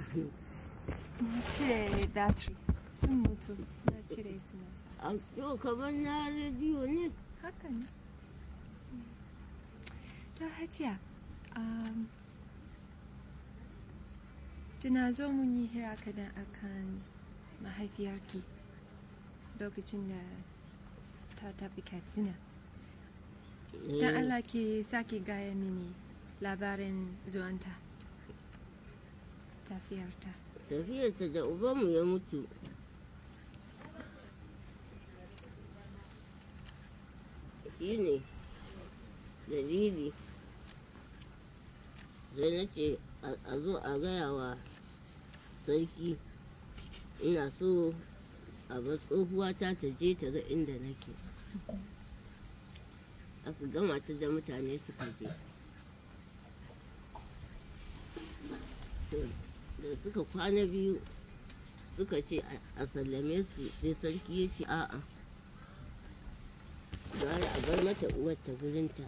Na cire battery sun mutu na cire su na sa. a yau kamar na rediyo ne Haka ne. To hajiya, um, tuna zo mun yi hira kadan akan mahaifiyarki lokacin da ta tafi Katsina. Don Allah ki sake gaya mini labarin zuwanta. Tafiyarta. tafiyarta da ubanmu ya mutu shi ne dalili sai na ce a zo a gaya wa sarki ina so a bar tsohuwata ta je ta ga inda nake aka gama ta da mutane suka je To, da suka kwana biyu suka ce a- a sallame su sai sarki ya ce a'a gara a bar mata uwarta gurinta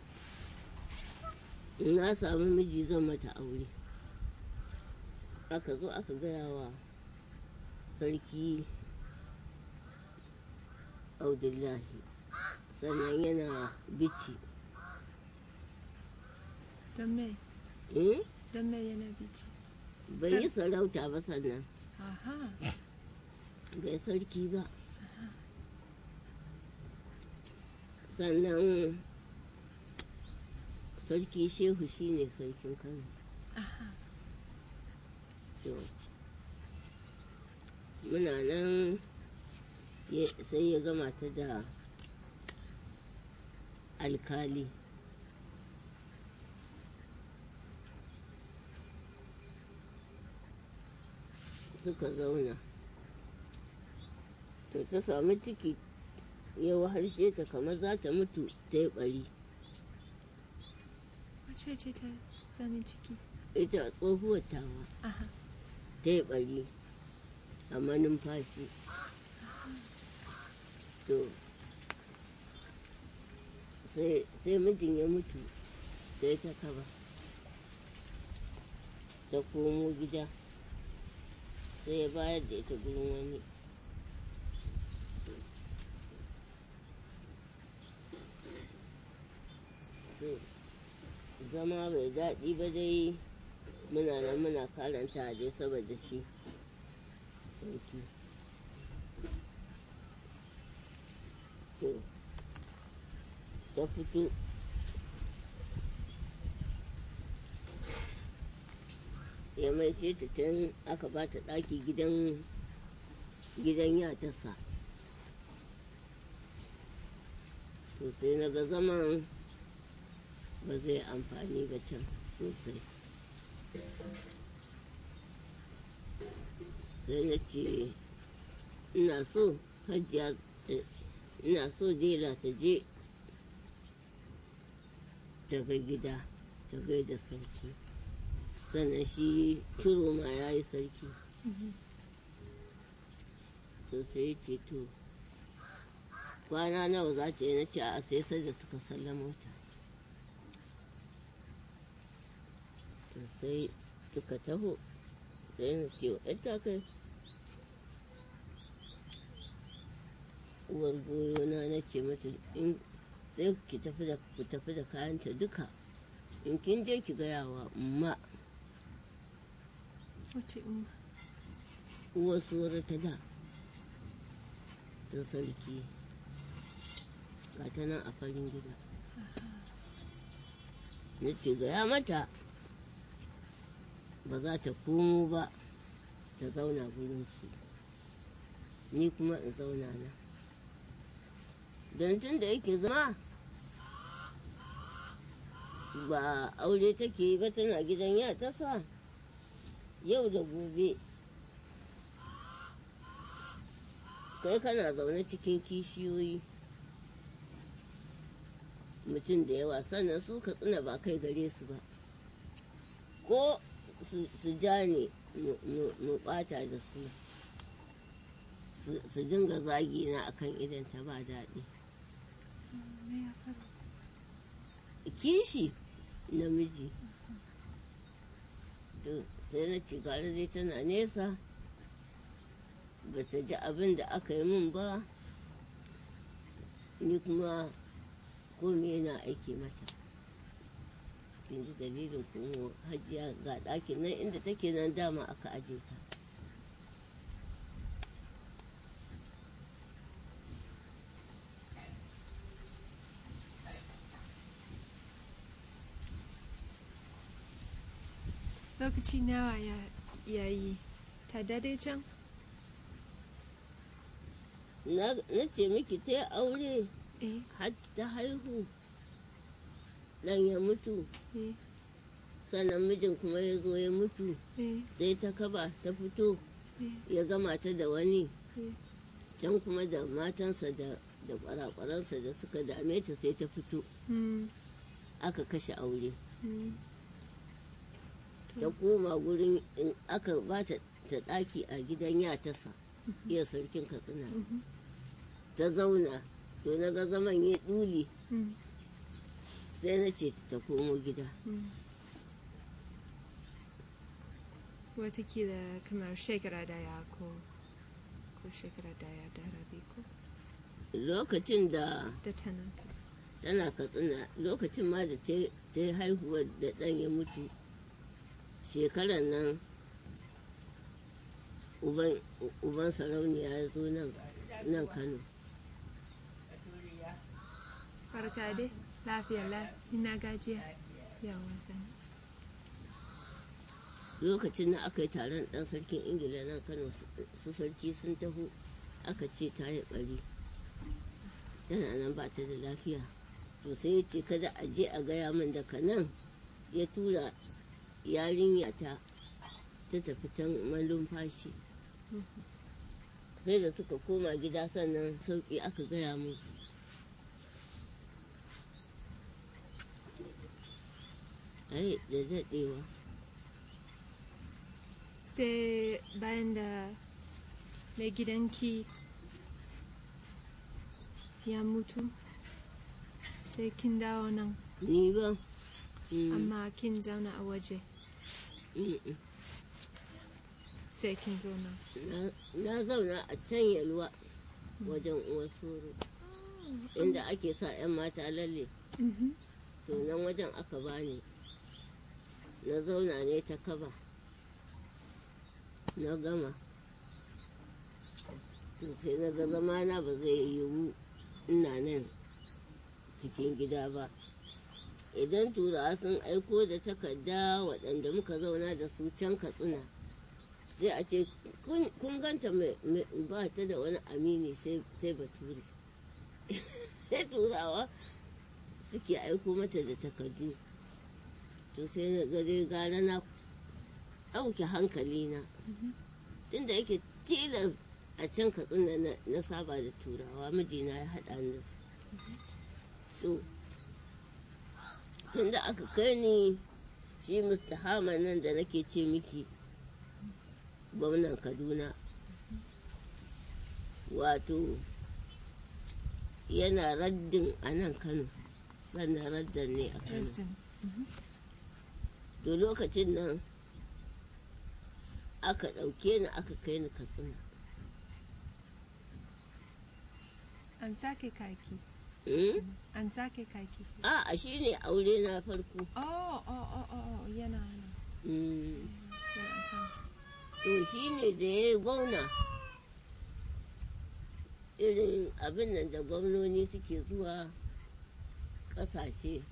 in na samu miji zan mata aure aka zo aka gaya wa sarki audullahi sannan yana bici Don me? eh Don me yana bici? bai yi sarauta ba sannan Aha. bai sarki ba sannan sarki shehu shine sarkin kano Aha. to muna nan ya- sai ya gama ta da alkali suka zauna to ta sami ciki ya harshe ta kamar za ta mutu ta yi bari Wace ce ta sami ciki? ita tsohuwar tawa Aha. ta yi bari amma numfashi to sai sai mijin ya mutu sai ta kaba ta komo gida sai ya bayar da ita gurin wani To, zama bai daɗi ba dai muna nan muna karanta a dai saboda shi sarki to ta fito ya mai ta can aka ba ta ɗaki gidan gidan yatarsa to sai na ga zaman ba zai amfani ba can sosai sai na ce ina so hajjiya ta- ina so dela ta je ta ga gida ta gaida sarki sannan shi turo ma ya yi sarki Mhm. to sai ya ce to kwana nawa za ta yi na ce a sai sai da suka sallama ta to sai suka taho sai na ce wa ta kai uwar goyona na ce mata in sai ki tafi da ku tafi da kayanta duka in kin je ki gaya wa umma Wace umma? uwar suwar ta da ta sarki ga ta nan a farin gida na ce gaya mata ba za ta komo ba ta zauna gurinsu ni kuma in zauna na don tun da yake zama ba aure take yi ba tana gidan ya tasa yau da gobe kai kana zaune cikin kishiyoyi mutum da yawa sannan su ka tsina ba kai gare su ba ko su su ja ne mu- mu mu bata da su su- su dinga zagi na akan idan ta ba daɗi Me ya faru? kishi namiji to sai na ci gara dai tana nesa ba ta ji abin da aka yi min ba ni kuma komai yana aiki mata kin ji dalilin kuma hajiya ga ɗakin nan inda take nan dama aka aje ta lokaci nawa ya yayi ta dade can na na ce miki ta yi aure eh har ta haihu ɗan ya mutu eh sannan mijin kuma ya zo ya mutu eh sai ta kaba ta fito eh ya gama ta da wani eh can kuma da matansa da da kwarakwaransa da suka dame ta sai ta fito mm, aka kashe aure mm. ta koma gurin in aka ba ta ta ɗaki a gidan yatasa iya sarkin katsina Mhm. ta zauna to na ga zaman ya ɗuli Mm, sai na ce ta komo gida mm. watakila kamar shekara daya ko ko shekara daya da rabi ko lokacin da da tana tana katsina lokacin ma da ta ta yi haihuwar da ɗan ya mutu shekarar nan uban uban sarauniya ya zo nan nan kano barka dai lafiya la ina gajiya yawan sani lokacin da aka yi taron ɗan sarkin ingila nan kano su- su sarki sun taho aka ce ta yi ɓari tana nan ba ta da lafiya to sai ya ce kada a je a gaya min daga nan ya tura yarinya ta ta tafi can malumfashi sai da suka koma gida sannan sauƙi aka gaya musu ai da daɗewa sai bayan da mai gidanki ya mutu sai kin dawo nan ni ba Mm, amma kin zauna a waje mm, mm. sai kin zo nan Na- na zauna a can yalwa wajen uwar soro inda ake sa 'yan mata lalle Mhm. to nan wajen aka bani na zauna ne ta kaba na gama to sai na ga zamana ba zai yiwu ina nan cikin gida ba idan turawa sun aiko da takarda waɗanda muka zauna da su can katsina sai a ce "Kun- kun ganta mai- mai- ba ta da wani amini sai sai bature sai turawa suke aiko mata da takardu to sai na gare gara na ɗauke hankali na tunda yake tilas a can katsina na, na saba da turawa mijina ya haɗa ni da su to tunda aka kai ni shi mustahama nan da nake ce miki gwamnan kaduna wato yana raddin a nan kano sannan raddan ne a kano President. to lokacin nan aka ɗauke ni aka kai ni katsina an sake kaki Mm? an sake kaki a a shi ne aure na farko oh oh oh oh oh, yana nan Mm. yana can to shi ne da ya yi gwamna irin abin nan da gwamnoni suke zuwa ƙasashe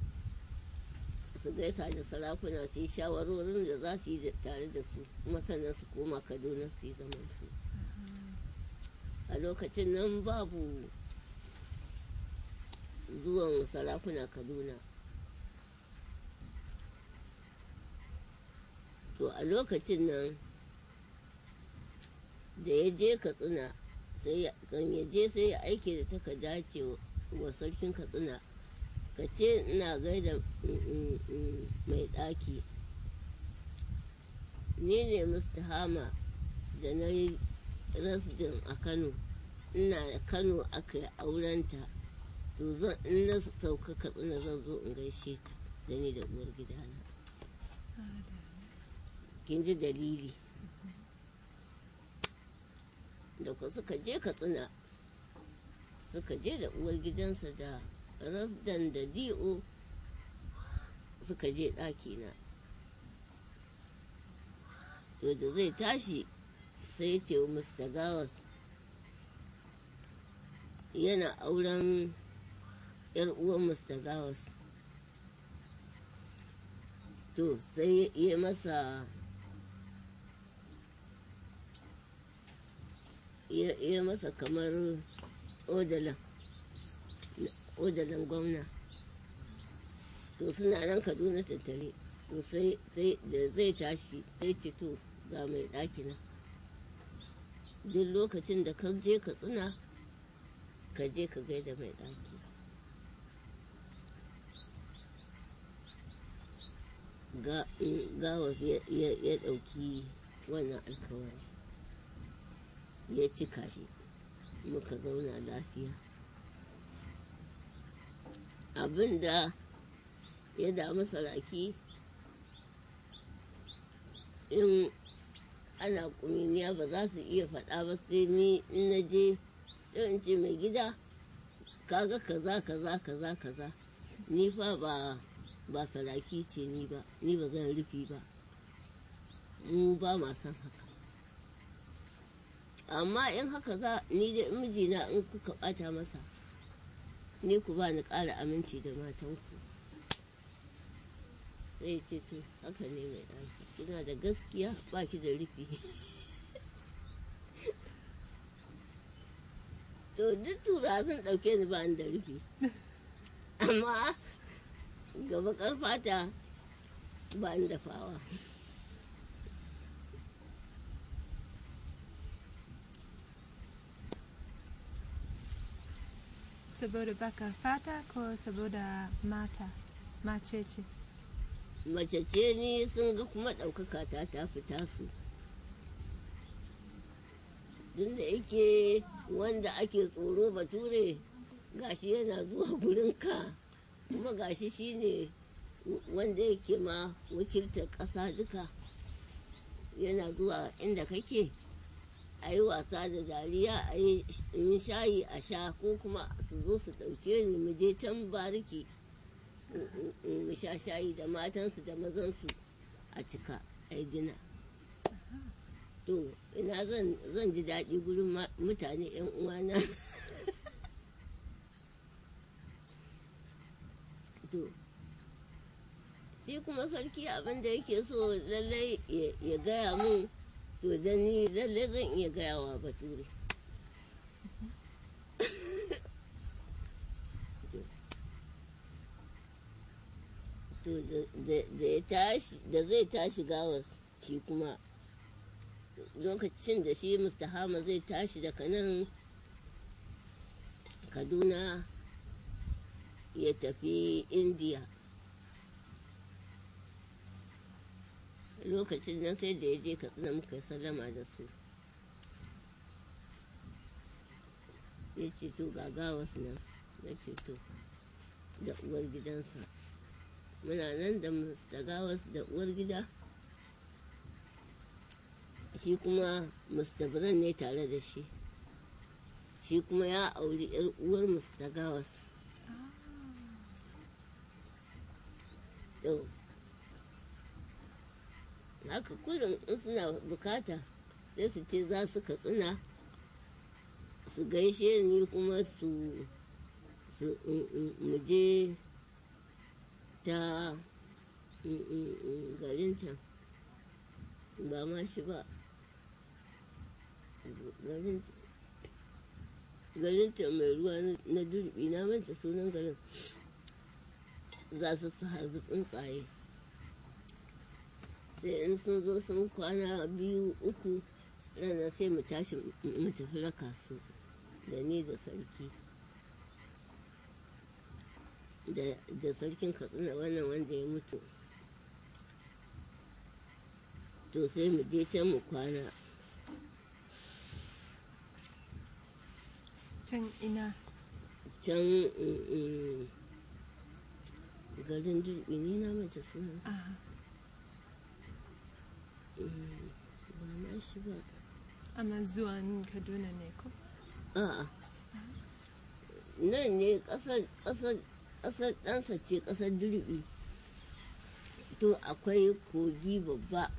su gaisa da sarakuna su yi shawarorin da za su yi da- tare da su kuma sannan su koma kaduna su yi zaman su a lokacin nan babu zuwan sarakuna kaduna to a lokacin nan da ya je katsina sai ya- kan ya je sai ya aike da takarda ce wa sarkin katsina ka ce ina gaida mm, mm, mm, mai ɗaki ni ne mustahama da na yi rasdin a kano ina kano aka yi aurenta to zan in na sauka katsina zan zo in gaishe ta da ni da uwar gidana kin ji dalili da ku suka je katsina suka je da uwar gidansa da rasdan da di'o suka je ɗakina to da zai tashi sai ce wa mr gawas yana auren yar uwan mr gawas to sai ya masa ya masa kamar odalan odalan gwamna to suna nan kaduna tattare to sai da zai tashi sai ce to ga mai ɗaki nan duk lokacin da ka je ka tsina ka je ka gaida mai ɗaki gawa ya ɗauki wannan alkawari ya cika shi muka zauna lafiya abinda ya damu saraki in ana kuminiya ba za su iya faɗa ba sai ni in na je in ce mai gida kaga kaza kaza kaza kaza ni fa ba ba saraki ce ni ba ni ba zan rufi ba mu ba ma san haka amma in haka za ni da mijina in kuka bata masa ni ku ba ni ƙara aminci da matanku zai ce to haka ne mai ɗaki kina da gaskiya ba ki da rufi to duk tura sun ɗauke ni ba ni da rufi amma gaba ƙarfata ba ni da fawa saboda bakar fata ko saboda mata mace ce mace ce ni sun ga kuma ɗaukaka ta ta fita su tun da yake wanda ake tsoro bature gashi yana zuwa gurinka kuma gashi shine wanda yake ma wakiltar ƙasa duka yana zuwa inda kake a yi wasa da dariya a yi shayi a sha ko kuma su zo su ɗauke ni mu je can bariki mu sha shayi da matansu da mazansu a cika a dina to ina zan ji daɗi gurin mutane 'yan uwana to shi kuma sarki abin da yake so lallai ya gaya mun to da ni lallai zan iya gayawa bature to da zai tashi gawas shi kuma lokacin da shi mustahama zai tashi daga nan kaduna ya tafi indiya lokacin nan sai da ya je katsina muka yi sallama da su ya ce to ga gawas nan ya ce to da uwar gidansa muna nan da gawas da uwar gida shi kuma mustabiran ne tare da shi shi kuma ya auri yar uwar mustagawas to haka kullum in suna bukata sai su ce za su katsina su gaishe ni kuma su muje ta garin can ba ma shi ba garin can mai ruwa na durbi na manta sunan garin za su su harbi tsuntsaye sai in sun zo sun kwana biyu uku rana sai mu tashi mu tafi raka su da ni da sarki da sarkin katsina wannan wanda ya mutu to sai mu je can mu kwana can ina can garin durbi ne na mata suna Mm, ba na shi ba amma zuwan kaduna ne ko a'a nan ne ƙasar ƙasar ƙasar ɗansa ce ƙasar dirbi to akwai kogi babba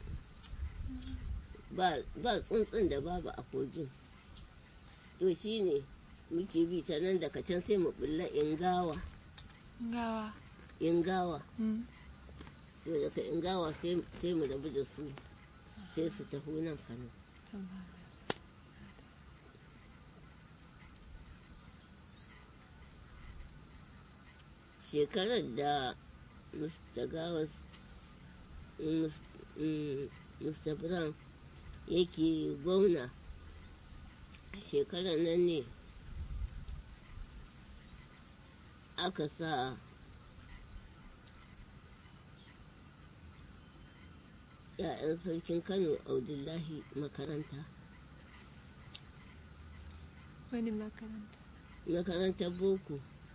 ba ba tsuntsun da babu a kogin to shi ne muke bi ta nan daga can sai mu bulla ingawa gawa ingawa Mm. to daga ingawa sai sai mu rabu da su sai su taho nan kano Tamam. shekarar da mr gawas mr brown yake gwamna shekarar nan ne aka sa ‘ya'yan sarkin kano abdullahi makaranta wani makaranta makarantar boko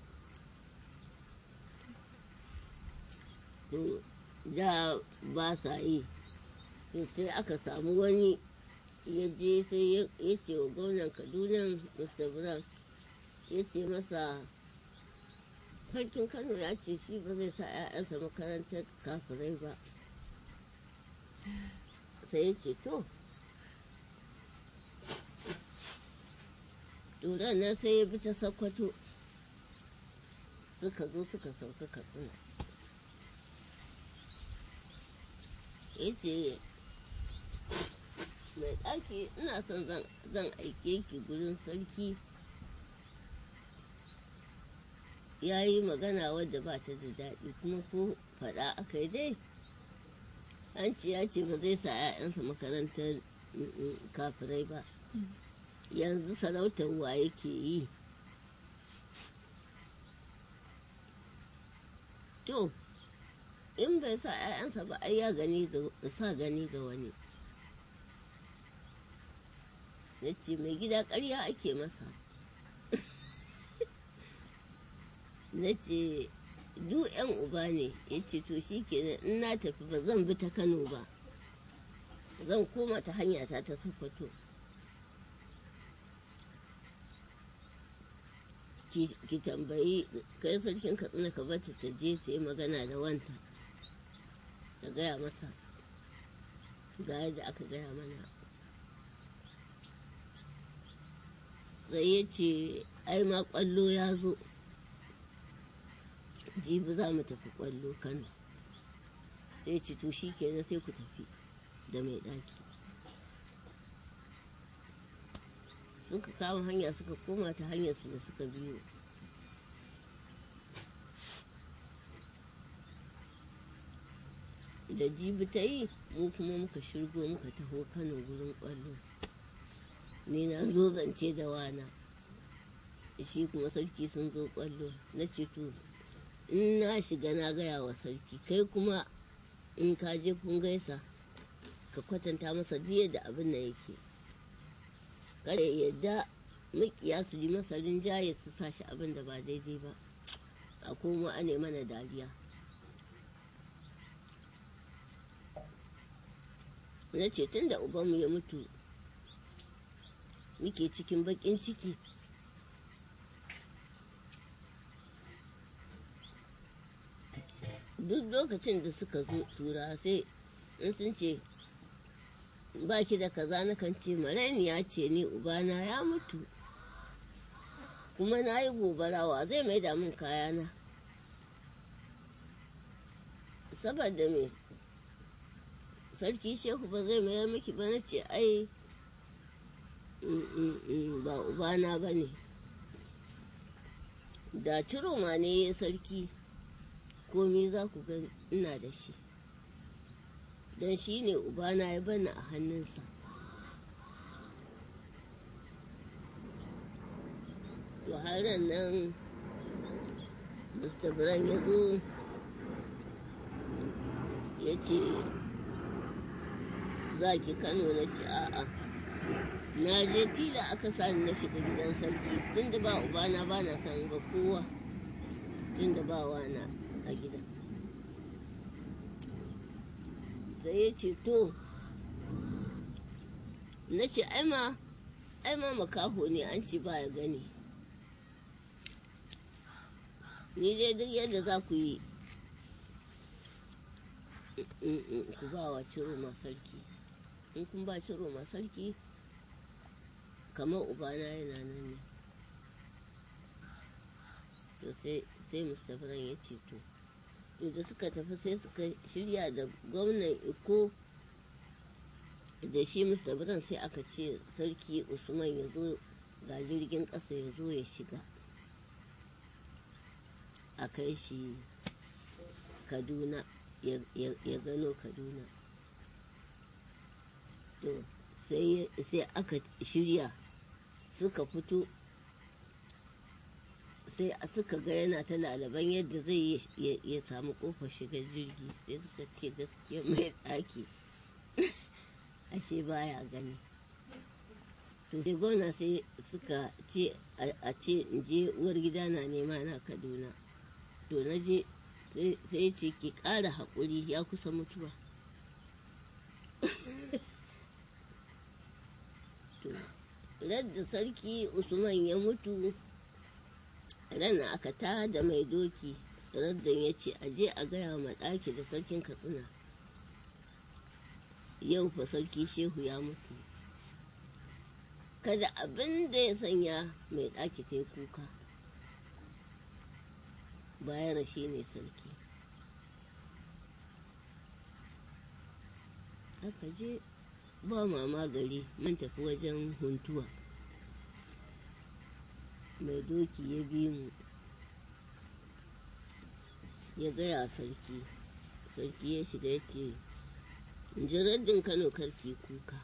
to da ba sa yi to sai aka samu wani ya je sai ya ya ce wa gwamnan kaduna mr brown ya ce masa sarkin kano ya ce shi ba zai sa 'ya'yansa makarantar kafirai ba sai ya ce to turan nan sai ya bi ta sakwato suka zo suka sauka katsina ya ce mai ɗaki ina son zan zan aike ki gurin sarki ya yi magana wadda ba ta da daɗi kuma ko faɗa aka yi dai an ce ya ce ba zai sa 'ya'yansa makarantar mm, mm, kafirai ba yanzu sarautar wa yake yi to in bai sa 'ya'yansa ba ai ya gani ga sa gani ga wani ya ce mai gida ƙarya ake masa na ce du 'yan uba ne ya ce to shi ke in na tafi ba zan bi ta kano ba zan koma ta hanya ta ta sokoto ki ki tambayi kai sarkin katsina ka bata ta je ta yi magana da wanta ta gaya masa ga yadda aka gaya mana sai ya ce ai ma kwallo ya zo jibi za mu tafi kwallo kano sai ce to shi kenan sai ku tafi da mai ɗaki suka kama hanya suka koma ta hanyar su da suka biyo da jibi ta yi mu kuma muka shirgo muka taho kano gurin kwallo ni na zo zance da wana shi kuma sarki sun zo kwallo na ce to in na shiga na gaya wa sarki kai kuma in ka je kun gaisa ka kwatanta masa biye da abin da yake kada ya yadda makiya su yi masa rinjaye su sa shi abin da ba daidai ba a koma a ne mana dariya na ce tun da ubanmu ya mutu muke cikin baƙin ciki duk lokacin da suka zo tura sai in sun ce ba ki da kaza na kan ce mareniya ce ni ubana ya mutu kuma na yi gobarawa zai mai da min kayana saboda me sarki shehu ba zai mayar miki ba na ce ai mm, mm, mm, ba ubana ba ne da ciroma ne ya sarki komi za ku ga ina da shi don shi ne ubana ya bani a hannunsa to har nan mr brown ya zo ya ce za ki kano na ce a'a na je tila aka sani na shiga gidan sarki tun da ba ubana ba na san ga kowa tun da ba wana a gidan sai ya ce to na ce ai ma ai ma makaho ne an ce ba ya gani ni dai duk yadda za ku yi ku ba wa ciro ma sarki in kun ba ciro ma sarki kamar ubana yana nan ne to sai sai mustapha ya ce to to da suka tafi sai suka shirya da gwamnan iko da shi mustapha sai aka ce sarki usman ya zo ga jirgin ƙasa ya zo ya shiga a kai shi kaduna ya gano kaduna to sai aka shirya suka fito sai suka ga yana ta lalaban yadda zai ya samu kofar shiga jirgi sai suka ce gaskiya mai ɗaki ashe baya gani to sai gona sai suka ce a ce in je uwar gida na nema na kaduna to na je sai ce ki ƙara haƙuri ya kusa mutuwa da sarki usman ya mutu ran aka ta da mai doki raddan ya ce aje a gaya ma ɗaki da sarkin katsina yau fa sarki shehu ya mutu kada abin da ya sanya mai ɗaki ta yi kuka bayan shi ne sarki aka je ba mama gari mun tafi wajen huntuwa mai doki ya bi mu ya gaya sarki sarki ya shiga ya ce jiraddin kano karki kuka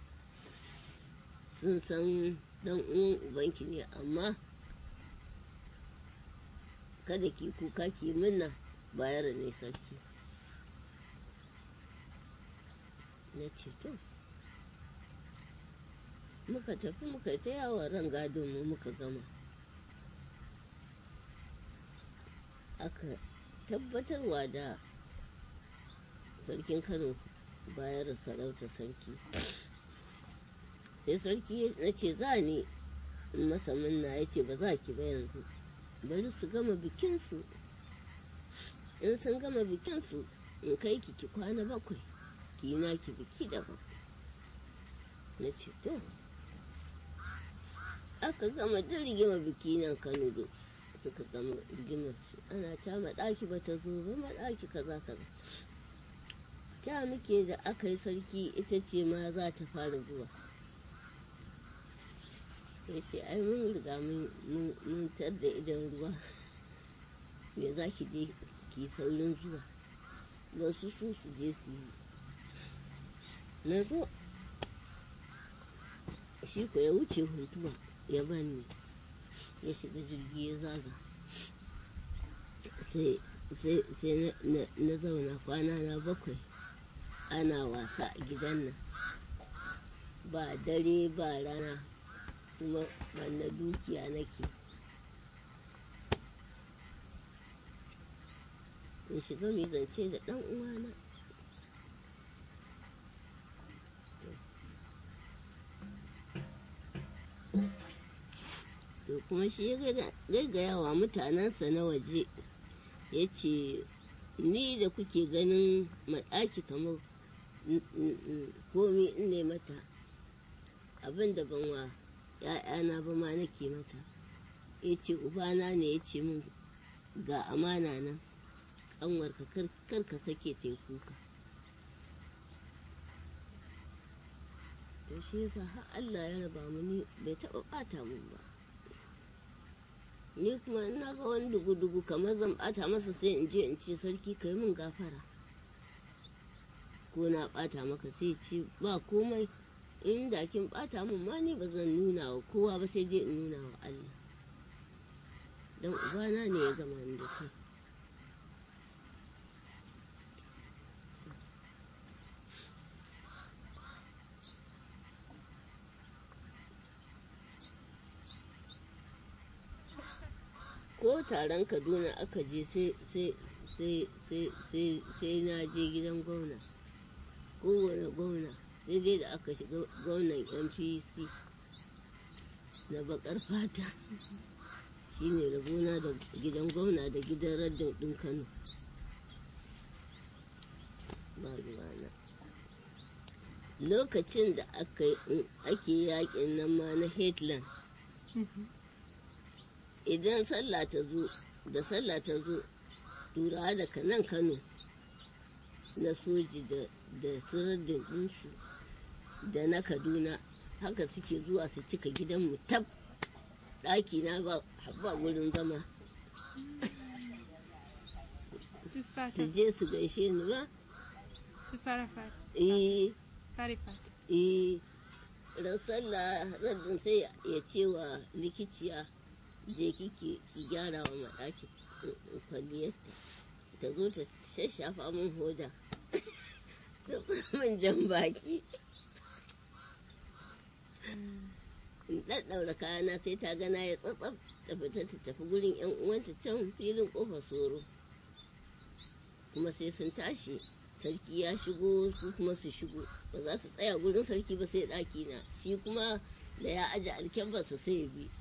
sun san dan uwan ubanki ne amma kada ki kuka ki minna bayar ne sarki na ce to muka tafi muka ta yawon ran gadon mu muka gama aka tabbatarwa da sarkin kano bayar sarauta sarki sai sarki na ce za ni in masa minna ya ce ba za ki ba yanzu bari su gama bikinsu in sun gama bikinsu in kai ki ki kwana bakwai ki yi ki biki daban na ce to aka gama da rigima biki nan kano do suka gama rigimar su ana ta maɗaki ba ta zo ba maɗaki kaza kaza ta muke da aka yi sarki ita ce ma za ta fara zuwa ya ce ai mun riga mun tar da idan ruwa me za ki je ki saurin zuwa ba su su su je su yi na zo shi ko ya wuce huntuwa ya bani ya shiga jirgi ya zaga sai na zauna kwana na bakwai ana wasa a gidan nan ba dare ba rana kuma banna dukiya nake in shiga mai zance da ɗan uwana to kuma shi ya gaggaya wa mutanensa na waje ya ce ni da kuke ganin maɗaki kamar komi in ne mata abin da ban wa ‘ya'yana ba ma nake mata ya ce ubana ne ya ce min ga amana nan ƙanwarka kar ka sake ta kuka to shi yasa har Allah ya raba mu ni bai taɓa ɓata mun ba ni kuma in na ga wani dugu-dugu kamar zan ɓata masa sai in je in ce sarki ka yi min gafara ko na ɓata maka sai ce ba komai in da kin ɓata min ma ni ba zan nuna wa kowa ba sai dai in nuna wa Allah don ubana ne ya gama ni da kai ko taron kaduna aka je sai na je gidan gwamna kowane gwamna sai dai da aka shiga gwamnan npc na bakar fata shine rabona da gidan gwamna da gidan raddin ɗin kano ba ruwana lokacin da aka ake yakin nan ma na headland idan sallah ta zo da sallah ta zo turawa daga nan kano na soji da da siraddin ɗinsu da na kaduna haka suke zuwa su cika gidanmu tab ɗaki na ba ba gurin zama su su fata je su gaishe ni ba su fara fata eh fari fata eh ran sallah raddin sai ya ce wa likiciya je kike ki gyara wa maɗaki kwalliyarta ta zo ta shashafa min hoda da min jan baki in ɗaɗɗaura kayana sai ta gana ya tsatsaf ta fita ta tafi gurin yan uwanta can filin ƙofar soro kuma sai sun tashi sarki ya shigo su kuma su shigo ba za su tsaya gurin sarki ba sai ɗaki na shi kuma da ya aje alkyabbarsa sai ya bi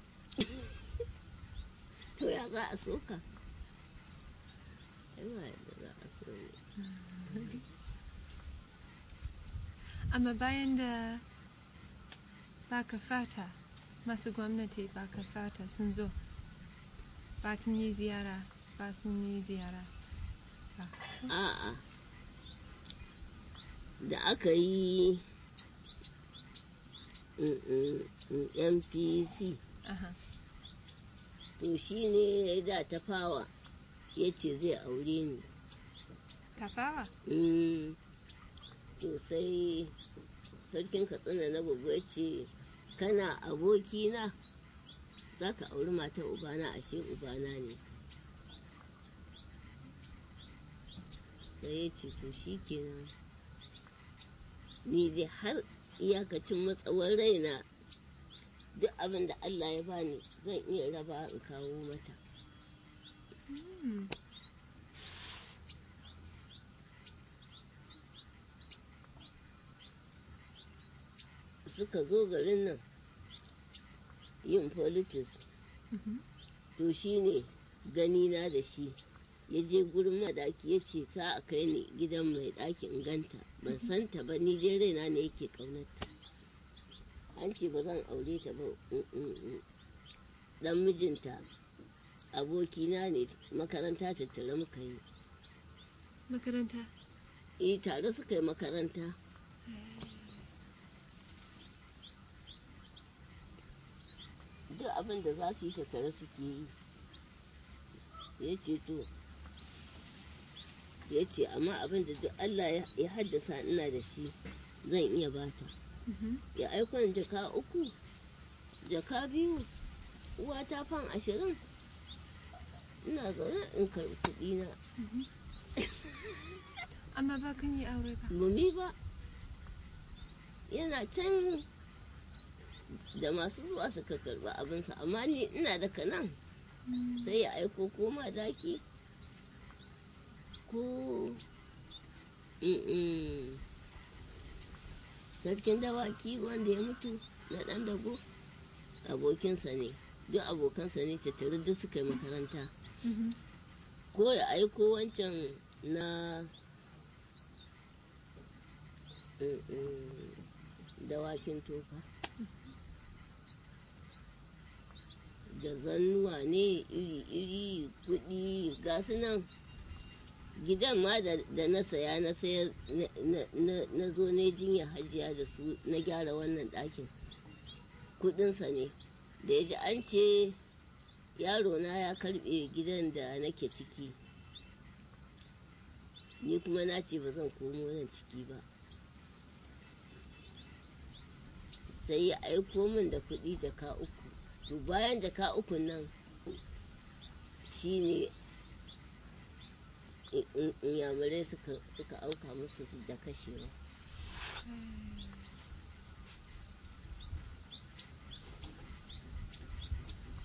to ya za a soka ai ba yadda za a so ne amma bayan da baka fata masu gwamnati baka fata sun zo bakin yi ziyara ba sun yi ziyara ba a'a da aka yi mm, mm, mm, npc aha to shi ne da ta fawa ya ce zai aure ni kafawa Mm, to sai sarkin katsina na gogo ya ce kana abokina za ka auri matar ubana ashe ubana ne sai ya ce to shi kenan ni dai har iyakacin matsawar raina duk abin da allah ya bani zan iya raba in kawo mata Hmm. suka zo garin nan yin politics Mhm. to shi ne ganina da shi ya je gurin madaki ya ce ta a kai ni gidan mai ɗakin ganta ban santa ba ni dai raina ne yake ƙaunarta an ce ba zan aure ta ba mm, mm, mm. dan mijinta abokina ne makaranta tattare muka yi makaranta eh tare suka yi makaranta duk abin da za su yi tattare suke yi ya ce to ya ce amma abin da duk Allah ya- ya haddasa ina da shi zan iya bata Mhm. ya aiko ni jaka uku jaka biyu uwa ta fan ashirin ina zaune in karɓi kuɗi na amma ba kun yi aure ba bumi ba yana can da masu zuwa suka karɓi abinsa amma ni ina da kanan sai ya aiko ko madaki ko Mm-mm. sarkin dawaki wanda ya mutu na ɗan dago abokinsa ne duk abokansa ne tattare duk suka yi makaranta Mhm. ko ya aiko wancan na Mm-mm. dawakin tofa da zannuwa ne iri-iri kudi ga su nan gidan ma da da na saya na sayar na- na- na- na zo ne jinya hajiya da su na gyara wannan ɗakin kudinsa ne da ya ji an ce yaro na ya karbe gidan da nake ciki ni kuma na ce ba zan komo nan ciki ba sai ya aiko min da kuɗi jaka uku to bayan jaka uku nan shine in- in- inyamurai suka suka auka musu su da kashewa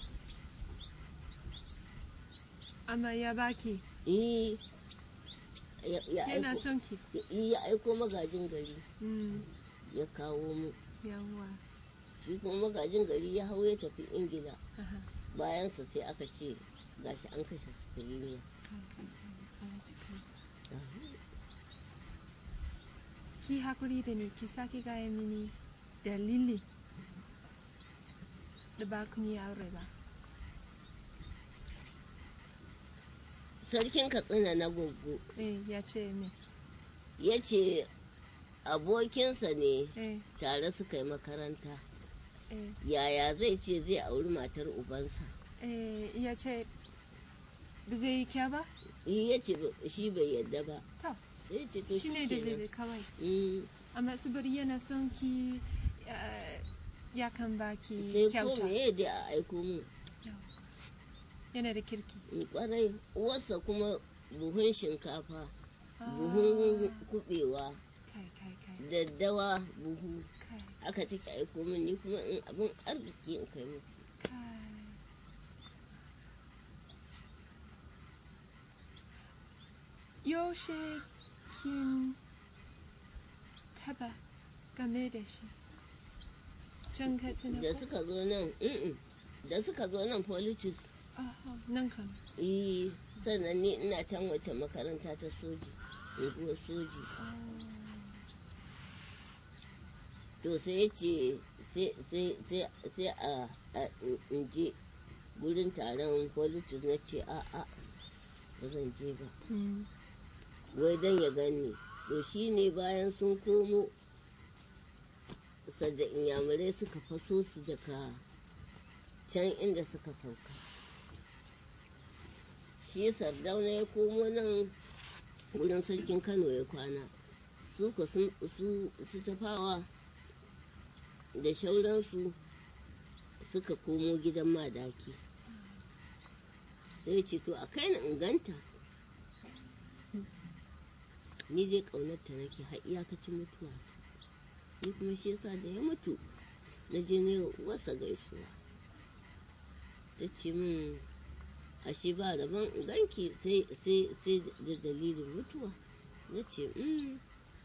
amma ya baki eh ya ya yana aiko son ki ya- ya aiko magajin gari Mm, ya kawo mu yawwa shi kuma magajin gari ya hau ya tafi ingila aha bayansa sai aka ce gashi an kashe sifiriniya kai kai kai Allah ji kansa ki hakuri da ni ki sake gaya mini dalili da ba ku yi aure ba sarkin katsina na goggo eh ya ce me ya ce abokinsa ne eh tare suka yi makaranta eh yaya zai ce zai auri matar ubansa eh ya ce ba zai yi kya ba ya ce ba- shi bai yadda ba to sai ce to shi ne kenan. dalili kawai Mm, amma saboda yana son ki eh, ya kan ba ki sai ko kyauta me dai a aiko mu yana da kirki in kwarai uwarsa kuma buhun shinkafa Ah, buhun kubewa kai kai kai daddawa buhu kai aka take aiko min ni kuma in abin arziki in kai musu kai yaushe kin taba game da shi can katsina da ko suka zo nan mm-mm, da suka zo nan politics Aha, nan kan eh sannan ni ina can wace makaranta ta soji unguwar soji to sai ya ce sai- sai sai- sai a a- in je gurin taron politics na ce a a ba zan je ba Mm. wai don ya gani to shi ne bayan sun komo sadda inyamurai suka faso su daga can inda suka sauka shi sardauna ya komo nan wurin sarkin kano ya kwana su ko sun- su su tafawa da shauransu suka komo gidan madaki sai ce to a kai na inganta ni dai ƙaunarta nake har iyakacin mutuwa ni kuma shi yasa da ya mutu na je ne wasa gaisuwa ta ce min ashe ba rabon in ganki sai sai sai da dalilin mutuwa na ce mm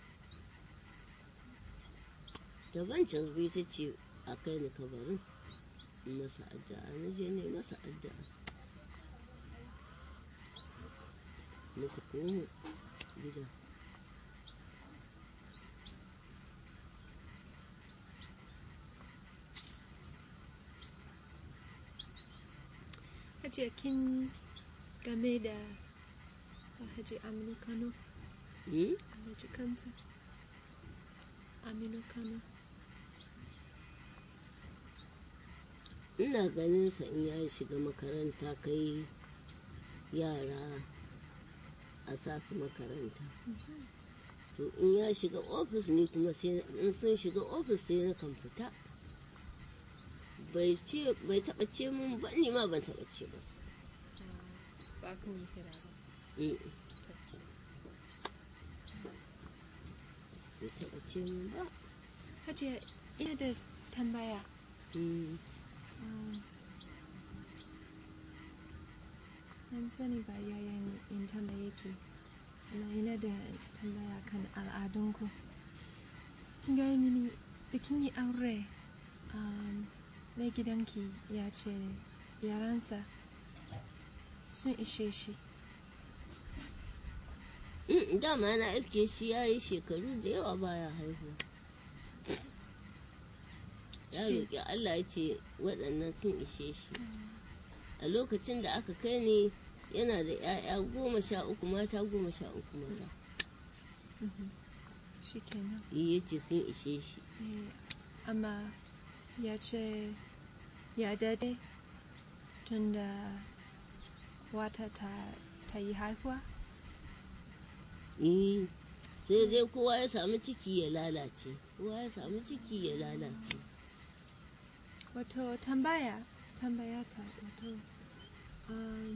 da ban canzbi ta ce a kai ni kabarin in masa addu'a na je ne masa addu'a muka komo gida Hajiya kin game da Alhaji Aminu Kano, Mm? Alhaji kansa. Aminu Kano. ina ganin sa in ya shiga makaranta kai yara a sa su makaranta to in ya shiga ofis ne kuma sai in sun shiga ofis sai na kan fita bai ce bai taba ce mun ba ni ma ban taba ce ba Ba kun yi hira ba. Mm. bai taba ce mun ba Hajiya ina da tambaya. Mm. Um, An sani ba yayan in tambaye ki, amma ina da tambaya kan al'adunku. Kin gaya mini da kin yi aure, um, mai gidanki ya ce yaransa sun ishe shi. Mm, dama na iske shi ya yi shekaru da yawa baya haihuwa ya Shi- roƙi Allah ya ce waɗannan sun ishe shi a lokacin da aka kai ni yana da 'ya'ya goma sha uku mata goma sha uku maza Shi kenan. ya ce sun ishe shi Eh, amma ya ce ya dade tun da wata ta, ta yi haihuwa Eh, sai dai kowa ya samu ciki ya lalace kowa ya samu ciki ya lalace wato tambaya tambaya ta wato um,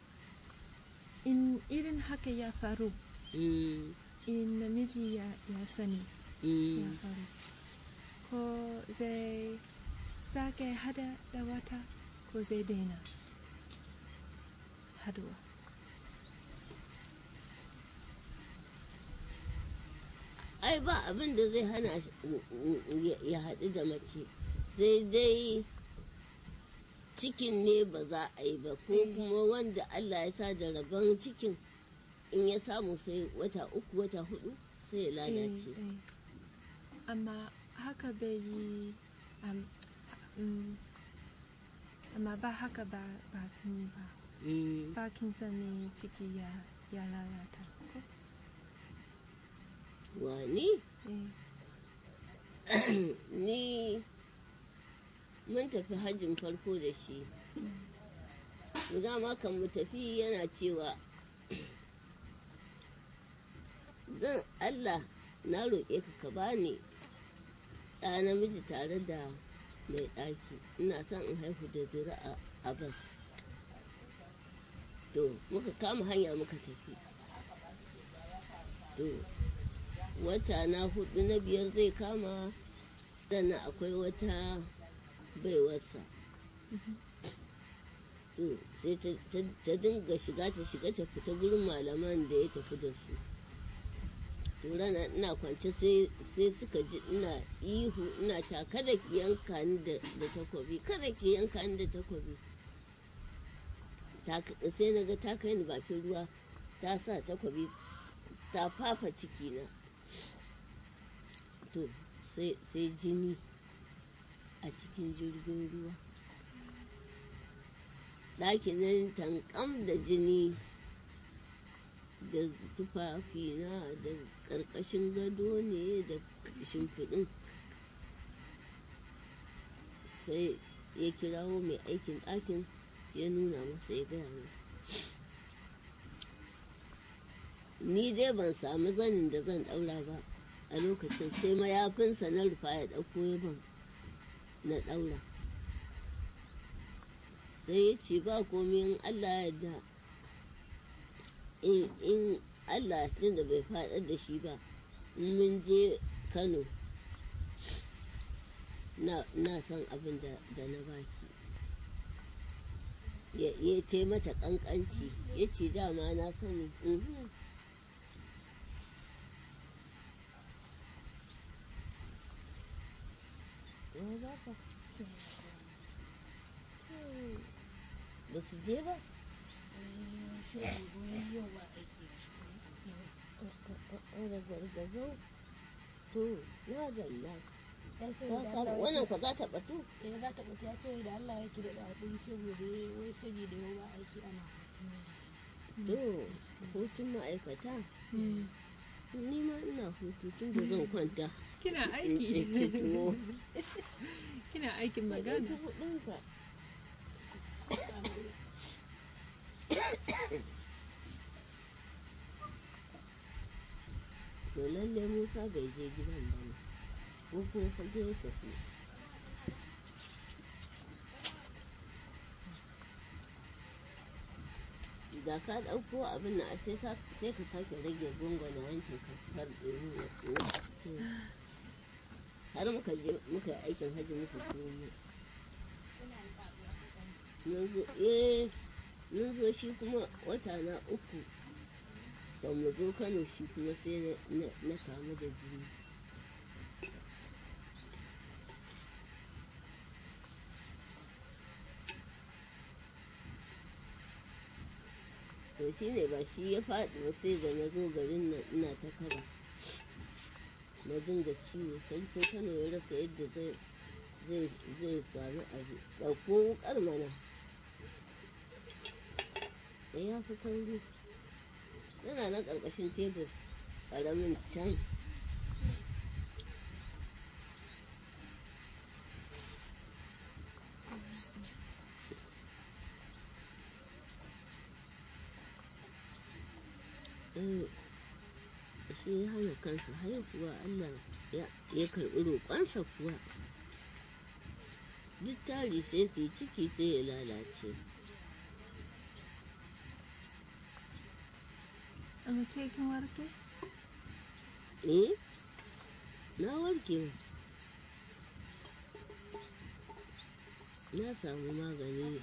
in irin haka ya faru Mm, in namiji ya, ya sani mm. ya faru ko zai sake hada da wata ko zai daina haduwa ai ba abin da zai hana shi ya- ya haɗu da mace sai dai cikin ne ba za a yi ba ko kuma wanda Allah ya sa da rabon cikin in ya samu sai wata uku wata hudu sai ya lalace Eh, eh. amma haka bai yi am, mm, amma ba haka ba ba ni ba Mm. Parkinson ne ciki ya ya lalata ko wani eh ni mun tafi hajjin farko da shi dama kan mu tafi yana cewa zan allah na roƙe ka ka bani ɗa namiji tare da mai ɗaki ina son in haihu da zuri'a a bas to muka kama hanya muka tafi to wata na hudu na biyar zai kama sannan akwai wata baiwarsa to sai ta- ta- ta dinga shiga ta shiga ta fita gurin malaman da ya tafi da su to rana ina kwance sai sai suka ji ina ihu ina ta kada ki yanka ni da da takobi kada ki yanka ni da takobi Ta- sai na ga ta kai ni bakin ruwa ta sa takobi ta fafa cikina to sai sai jini a cikin jirgin ruwa ɗakin nan tankam da jini da tufafina da ƙarƙashin gado ne da shimfiɗin sai ya kirawo mai aikin ɗakin ya nuna masa ya gaya masa ni dai ban sami zanin da zan ɗaura ba a lokacin sai mayafinsa na rufa ya ɗauko ya ban na ɗaura sai ya ce ba komai in allah ya da in in allah tun da bai faɗar da shi ba in mun je kano na na san abin da da na baki ya ya tai mata ƙanƙanci ya ce dama na sani mhm. Ya za ka? ba su je ba da gargazau to na dalla wannan kwa za ta batu ya za ta ɓata ya ce da Allah yake da ɗaɗi saboda ya- wai saboda yau ba aiki ana to hutun ma'aikata Mm. ni ma ina hutu tun da zan kwanta kina in ci aiki tuwo kina aikin Ɗauki magana kuɗinka. to lalle musa bai je gidan ba ne ko kuma fage ya tafi da ka ɗauko abin na sai ka sai ka sake rage gungona hancin ka har ɗorin ya tsoho har muka je muka yi aikin hajji muka komo mun zo eh mun zo shi kuma wata na uku ba mu zo kano shi kuma sai na- na- na kamu da jini to shi ne ba shi ya faɗi ba sai da na zo garin nan ina ta kaba na dinga ciwo sarkin kano ya rasa yadda zai zai zai faru abu ɗauko wukar mana da ya fi sauri yana na ƙarƙashin tebur ƙaramin can Eh, shi ya hana kansa haihuwa Allah ya ya karɓi roƙonsa kuwa duk tari sai su yi ciki sai ya lalace amma ke kin warke eh na warke na samu magani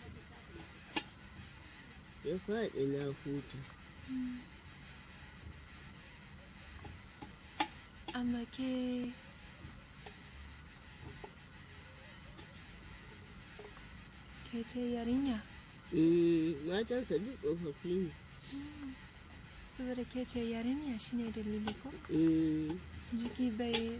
ya faɗi na huta amma ke ke ce yarinya Mm, matansa duk tsofaffi ne saboda ke ce yarinya shine dalili ko Mm, jiki bai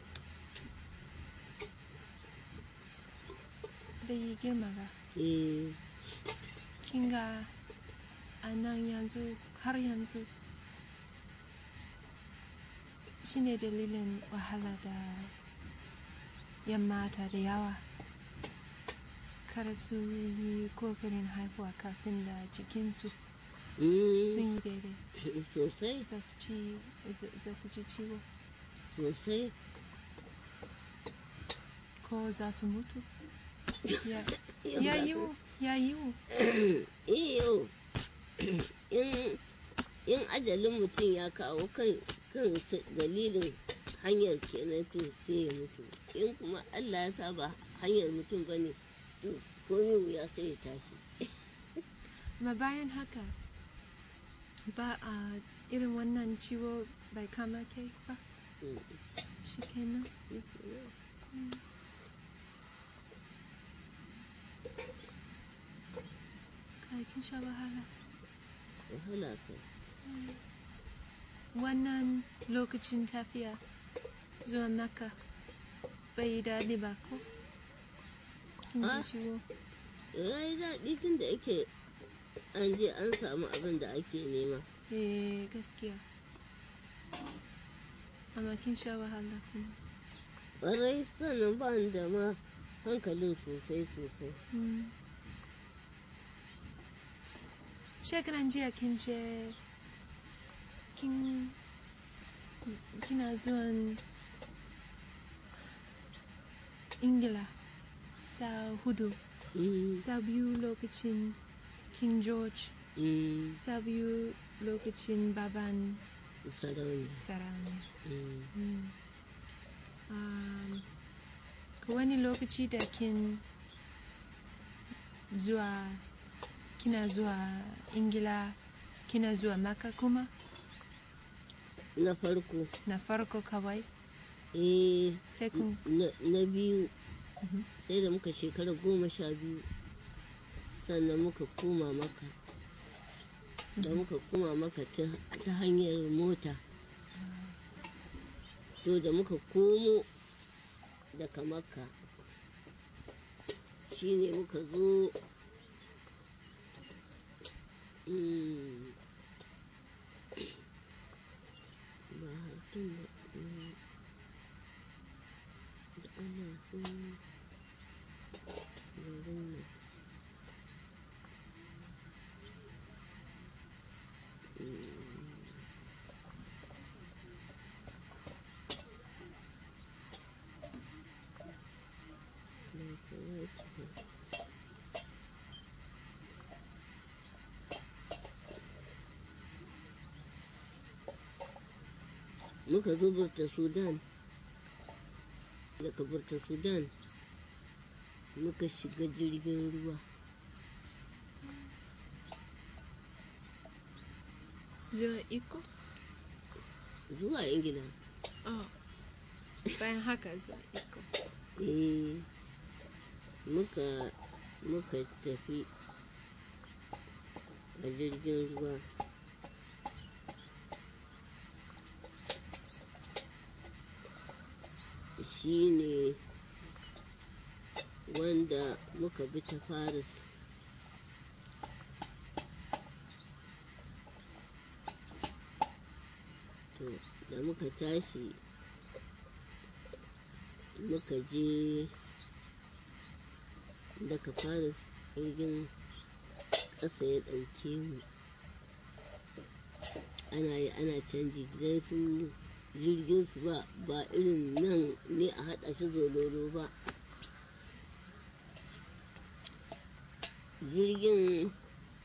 bai yi girma ba eh, kinga a nan yanzu har yanzu shine dalilin wahala da yan mata da yawa kar su yi kokarin haihuwa kafin da jikinsu mm, sun yi daidai sosai za su ci za- za su ji ciwo sosai ko za su mutu ya ya yiwu ya yiwu iyo in in ajalin mutum ya kawo kan kan s- dalilin hanyar kenan to sai ya mutu in kuma allah ya sa ba hanyar mutum ba ne to komi wuya sai ya tashi ma bayan haka ba a irin wannan ciwo bai kama kai ba Mm. shi kenan kai kin sha wahala wahala kai wannan lokacin tafiya zuwa maka bai yi daɗi ba ko kin Ah. ji ciwo ya yi daɗi tun da ake an je an samu abin da ake nema eh gaskiya amma kin sha wahala kuma ƙwarai sannan ba ni da ma hankalin sosai sosai Mm. Shekaran jiya kin ce kin kina zuwan Ingila sa hudu, Mm, sa biyu lokacin King George, mm, sa biyu lokacin baban sarauniya sarauniya. Mm. Mm. Um, ko wani lokaci da kin zuwa kina zuwa ingila kina zuwa maka kuma na farko na farko kawai eh sai kun na na biyu Mhm. sai da muka shekara goma sha biyu sannan muka koma maka da muka koma maka ta ta hanyar mota to da muka komo daga makka shine muka zo mm, ba hartun ba mm, da ana so garin nan ba kawai ba muka zo burta sudan daga burta sudan muka shiga jirgin ruwa zuwa iko zuwa ingila oh. bayan haka zuwa iko eh muka muka tafi a jirgin ruwa shi ne wanda muka bi ta faris to da muka tashi muka je daga faris jirgin ƙasa ya ɗauke mu ana yi ana canji don su jirgin su ba ba irin nan ne a haɗa shi zololo ba jirgin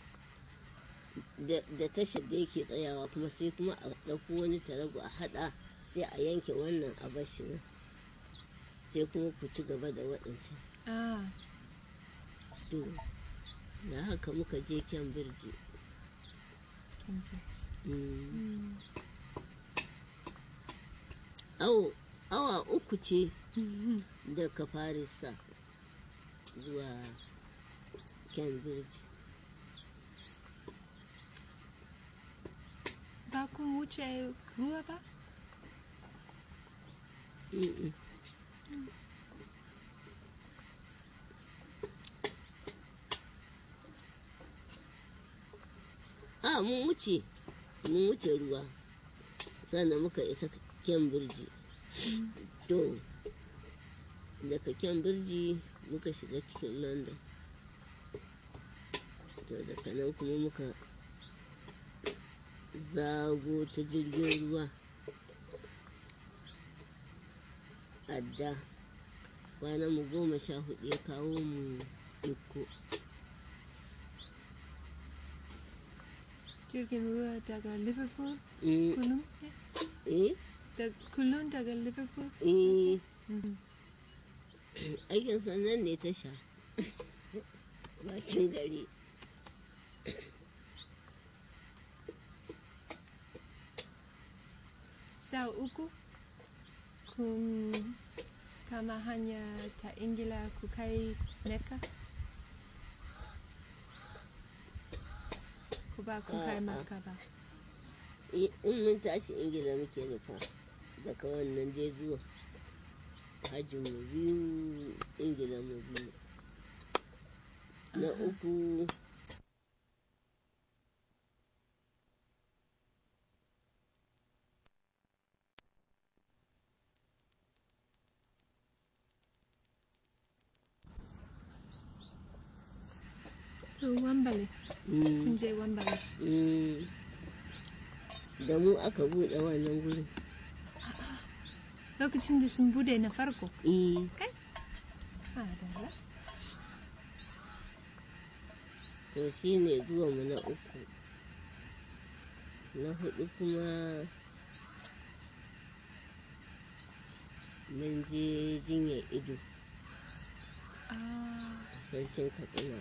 da da tashar da yake tsayawa kuma sai kuma a ɗauko wani tarago a haɗa sai a yanke wannan a bashi nan sai kuma ku ci gaba da waɗancan ah. to da haka muka je kyan birji Cambridge. Mm, Mm. awo awa uku ce daga farisa zuwa cambridge ba kun wuce ruwa ba Mm-mm. a mun wuce mun wuce ruwa sannan muka isa cambridge to daga cambridge muka shiga cikin london to daga nan kuma muka zago ta jirgin ruwa adda kwanan mu goma sha hudu ya kawo mu iko jirgin ruwa daga liverpool Mm, kullum eh da kullum daga liverpool eh Mhm. aikin sannan ne ta sha bakin gari sau uku kun kama hanya ta ingila ku kai mecca ku ba ku kai A'a. mecca ba in mun tashi ingila muke nufa daga wannan dai zuwa hajji mu biyu ingila mu biyu na uku to wambale mm, kun je wambale mm, da mu aka buɗe wannan gurin lokacin da sun bude na farko Mm, kai Madalla. to shi ne zuwanmu na uku na hudu kuma mun je jinyar ido Ah, sarkin katsina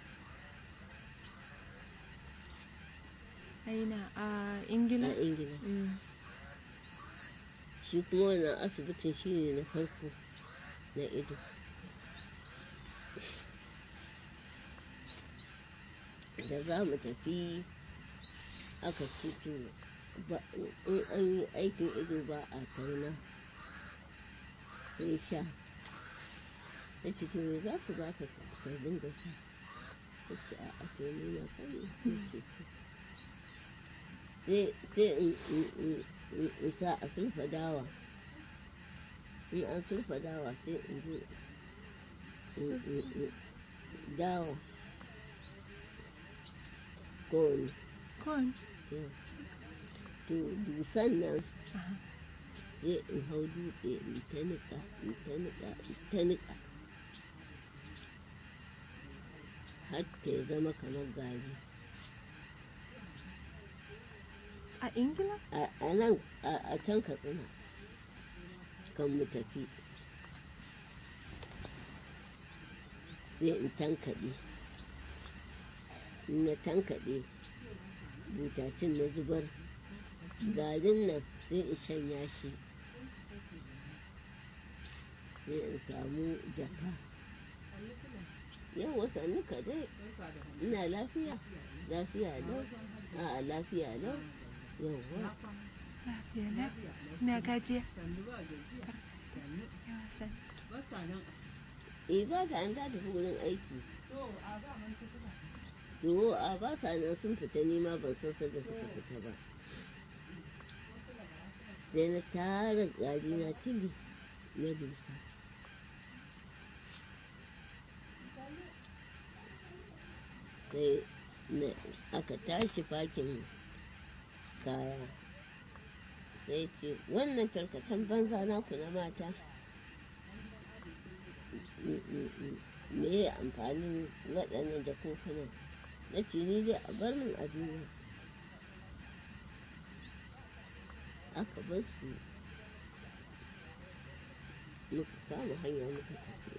aina a ingila a ingila Mm. shi kuma wannan asibitin shi ne na farko na ido da za mu tafi aka ce to ba- in an yi aikin ido ba a tauna sai sha ya ce to me za su ba ka ka dinga sha ya ce a ake nuna kan ya ce to sai sai in in- in- in- in sa a sulfa dawa in an sulfa dawa sai in zo in- in- in- dawa kowane Corn. to dusan nan Aha. sai in hau dutse in ta niƙa in ta niƙa in ta niƙa har ta ya zama kamar gari A ingila? a a nan a a can katsina kan mu tafi sai in tankaɗe in na tankaɗe butacin na zubar garin nan sai in shanya shi sai in samu jaka yau sannu ka dai ina lafiya lafiya lau a lafiya lau yawwa Lafiya lau. Na gajiya. Yawa san. eh ba ta an ta tafi wurin aiki to a ba sa nan sun fita nima ban san da suka fita ba sai na tara gari na tili na dusa sai na aka tashi fakin kaya sai ce wannan tarkacen banza naku na mata me ya amfanin waɗannan jakunkunan na ce ni dai a bar min a duniya aka bar su muka kama hanya muka tafi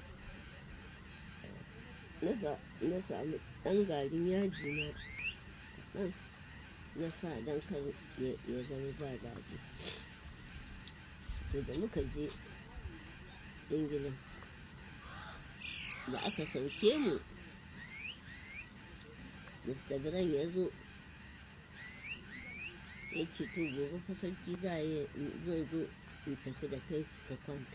na sa- na samu ɗan garin yaji na ɗan na sa don kar ya ya zama ba daɗi to da muka je ingila da aka sauke mu mr Grant ya zo ya ce to gobe fa sarki za a yi zan zo in tafi da kai ka kwanta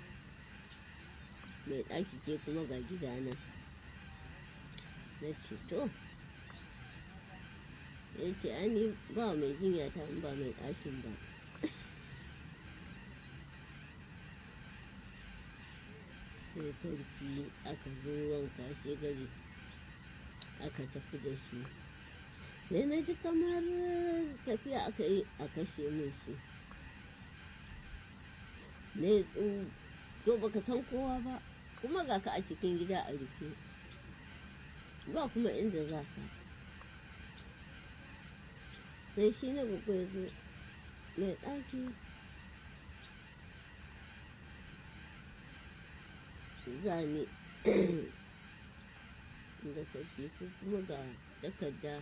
mai ɗaki ke kuma ga gidana na ce to ya ce ani ba mai jinya ta in ba mai ɗakin ba sai sarki aka zo wanka shi gari aka tafi da shi sai na ji kamar tafiya aka yi a kashe min su ne tsu to baka san kowa ba kuma ga ka a cikin gida a rufe ba kuma inda za ka sai shi na babba ya zo mai ɗaki zane da sarki ko kuma ga takarda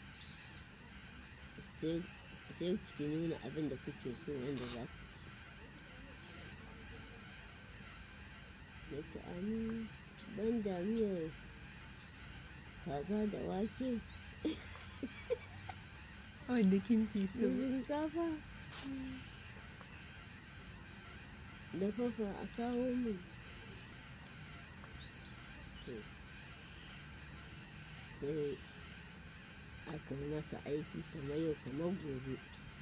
sai ki nuna abin da kuke so wanda za ku ci da ci ani ban damiyar kaza da wake wanda kin fi so da shinkafa da fafa a kawo min sai aka yi masa aiki kamar yau kamar gobe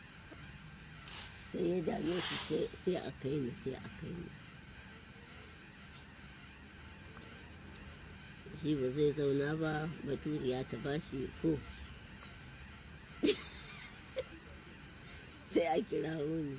sai ya dame shi sai a kai ni sai a kai ni shi ba zai zauna ba baturiya ta ba shi ko sai a kira ni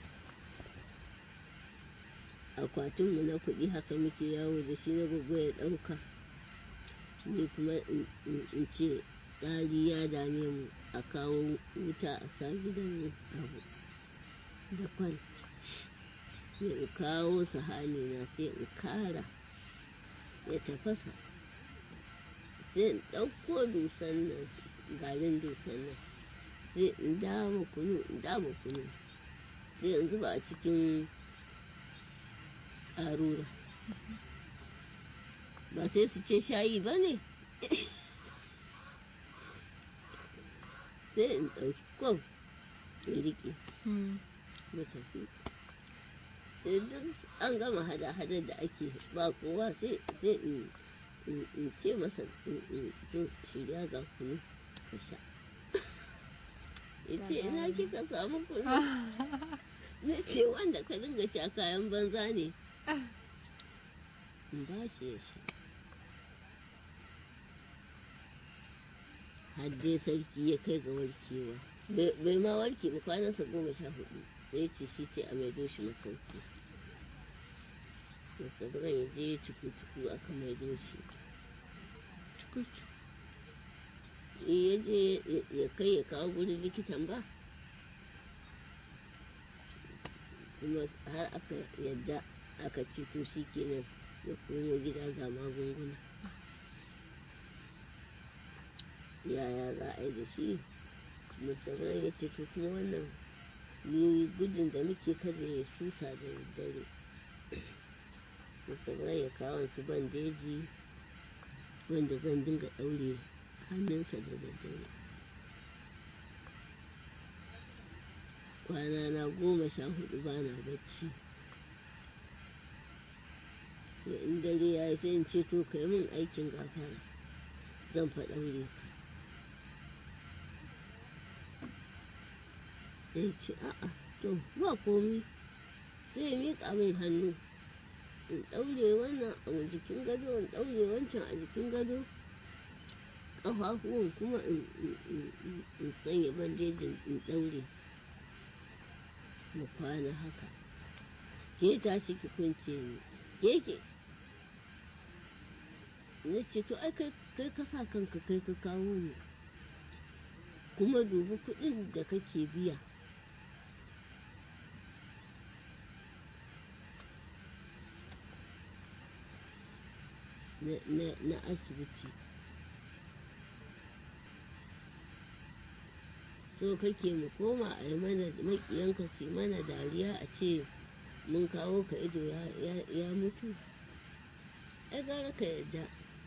akwatinmu na kuɗi haka muke yawo da shi na gugu ya ɗauka ni kuma in ce tsari ya dame mu a kawo wuta a sa gidan abu da kwal sai in kawo sahani na sai in kara ya tafasa sai in ɗauko dusan nan garin dusan nan sai in dama kunu in dama kunu sai in zuba a cikin ƙarura ba sai su ce shayi ba ne sai in ɗauki kwam in riƙe mu tafi sai duk an gama hada-hadar da ake ba kowa sai in ce masa to shirya ga kunu ka sha ya ce ina kika samu kunu na ce wanda ka dinga ci a kayan banza ne in ba shi ya sha har dai sarki ya kai ga warkewa bai ma warke ba kwanansa goma sha hudu sai ce shi sai a maido shi masauki mustabiran ya je cuku-cuku aka maido shi ya je ya kai ya kawo gurin likitan ba kuma har aka yadda aka ce to shi kenan ya komo gida ga magunguna yaya za a yi da shi musamman ya ce to kuma wannan ni gudun da muke kada ya susa da dare musamman ya kawo su bandeji wanda zan dinga ɗaure hannunsa da daddare kwana na goma sha hudu ba na bacci sai in dare ya yi sai in ce to kai min aikin gafara zan faɗaure ka sai ce a'a to ba komi sai ya miƙa min hannu in ɗaure wannan a jikin gado in ɗaure wancan a jikin gado ƙafafuwan kuma in sanya bandejin in ɗaure mu kwana haka ke tashi ki kunce ni ke ke na ce to ai kai ka sa kanka kai ka kawo ni kuma dubi kuɗin da kake biya na asibiti so kake mu koma a yi mana makiyanka su mana dariya a ce mun kawo ka ido ya, ya, ya mutu ai gara ka yadda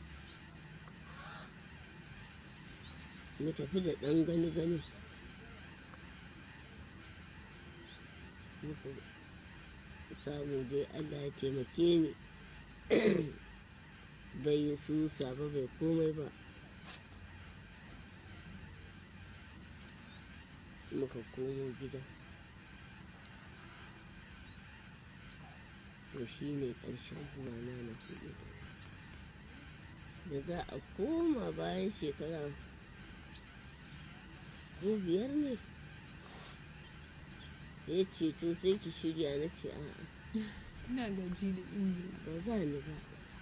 mu tafi da ɗan gani gani muka samu dai allah ya taimake ni bai yi susa ba bai komai ba muka komo gida to shi ne ƙarshen zuwa na na hudu da za a koma bayan shekara ko biyar ne ya ce to sai ki shirya na ce a'a ina gaji da ingila ba za ni ba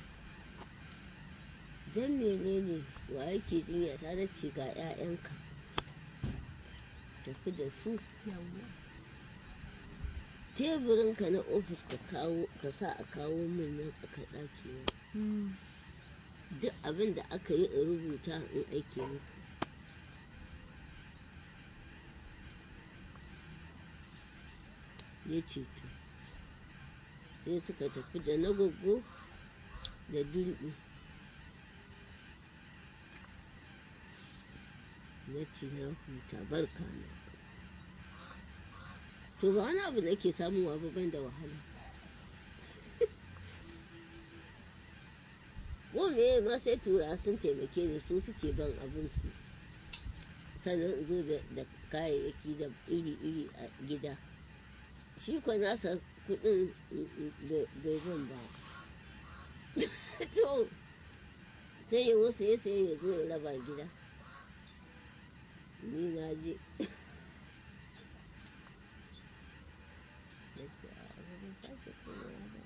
don menene wa yake jinya ta da ce ga 'ya'yanka tafi da su yawwa teburinka na ofis ka kawo ka sa a kawo min na tsakar ɗaki na Mm. duk abin da aka yi in rubuta in aike muku ya ce to sai suka tafi da na goggo da durbi na ce na huta barka na to ba wani abu da ke samuwa ba ban da wahala ko me ma sai tura sun taimake ni su suke ban abin su sannan in zo da da kayayyaki da iri-iri a gida shi kwa nasa kudin bai ban ba to sai ya wasu ya sai ya zo ya raba gida ni na je Na ce, "A'a, ba zan sake komawa ba."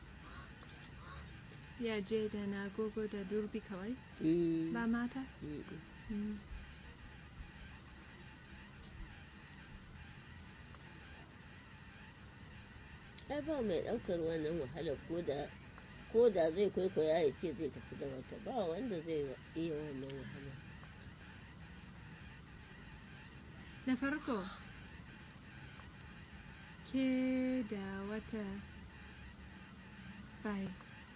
ya je da na gogo da durbi kawai Mm, ba mata mm, Mm. ai ba mai ɗaukar wannan wahalar ko da ko da zai kwaikwaya ya ce zai tafi da wata ba wanda zai wa- iya wannan wahalar da farko ke da wata bai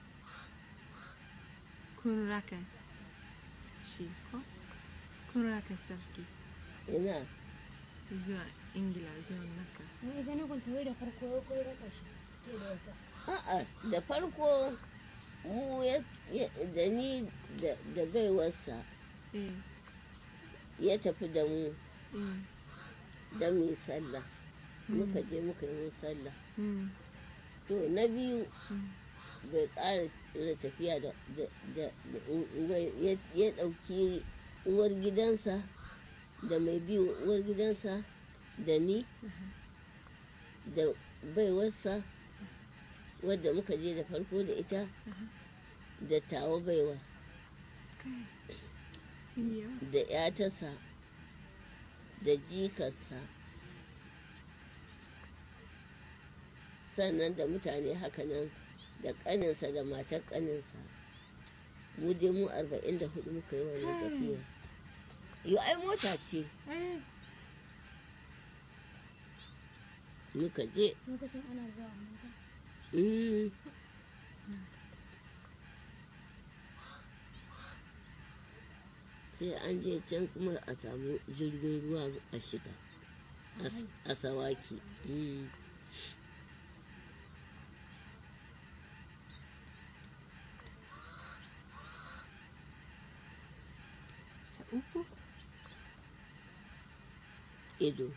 kun raka shi ko kun raka sarki ina zuwa ingila zuwa naka Wai ita na kwanta wai da farko ya koyi raka shi ke da wata. a'a da farko mu ya- ya- da ni da da baiwarsa eh ya tafi da mu eh da mu yi sallah muka je muka yi mu sallah mm, to na biyu mm, bai ƙara da tafiya da da da da- wai ya ya ɗauki uwar gidansa da mai biyu uwar gidansa da ni da baiwarsa wadda muka je da farko da ita da tawa baiwa kai in yawa da ‘yatarsa da jikarsa sannan da mutane hakanan da ƙaninsa da matar ƙaninsa mu dai mu arba'in da hudu muka yi wannan Kai. tafiya yau ai mota ce eh muka je Lokacin ana zuwa mota. mm. sai an je can kuma a samu jirgin ruwa a shiga a s- a sawaki mm. ta uku ido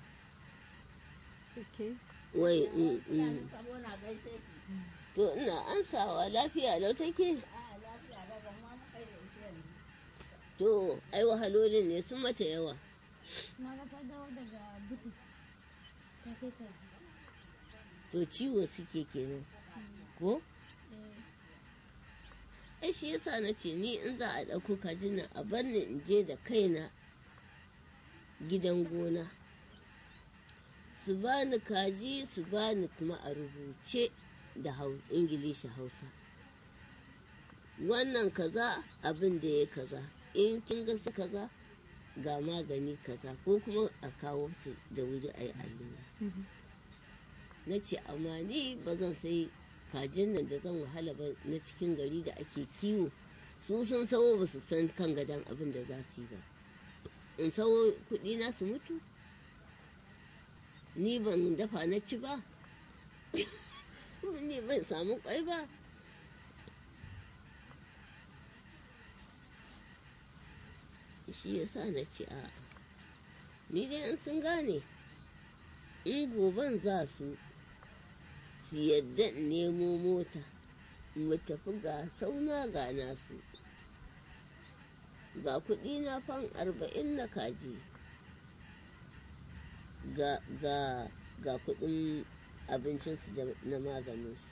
sake wai mm, mm. to ina amsawa lafiya lau take to ai wahalolin ne sun mata yawa Na ga ta dawo daga buti. Ta kai ka. to ciwo suke kenan ko Eh, ai shi yasa na ce ni in za a ɗauko kajin nan a bar ni in je da kaina gidan gona su bani kaji su bani kuma a rubuce da hau- ingilishi hausa wannan kaza abin da ya kaza in kin ga su kaza ga magani kaza ko kuma a kawo su da wuri a yi allura Mhm. na ce amma ni ba zan sai kajin nan da zan wahala ba na cikin gari da ake kiwo su sun sawo ba su san kan gadon abin da za su yi ba in sawo kuɗi na su mutu ni ban dafa na ci ba ni ban samu kwai ba shi ya sa na ce a ni dai in sun gane in goben za su su yadda in nemo mota mu tafi ga sauna ga nasu ga kuɗi na fan arba'in na kaji ga ga ga kuɗin abincinsu da na maganinsu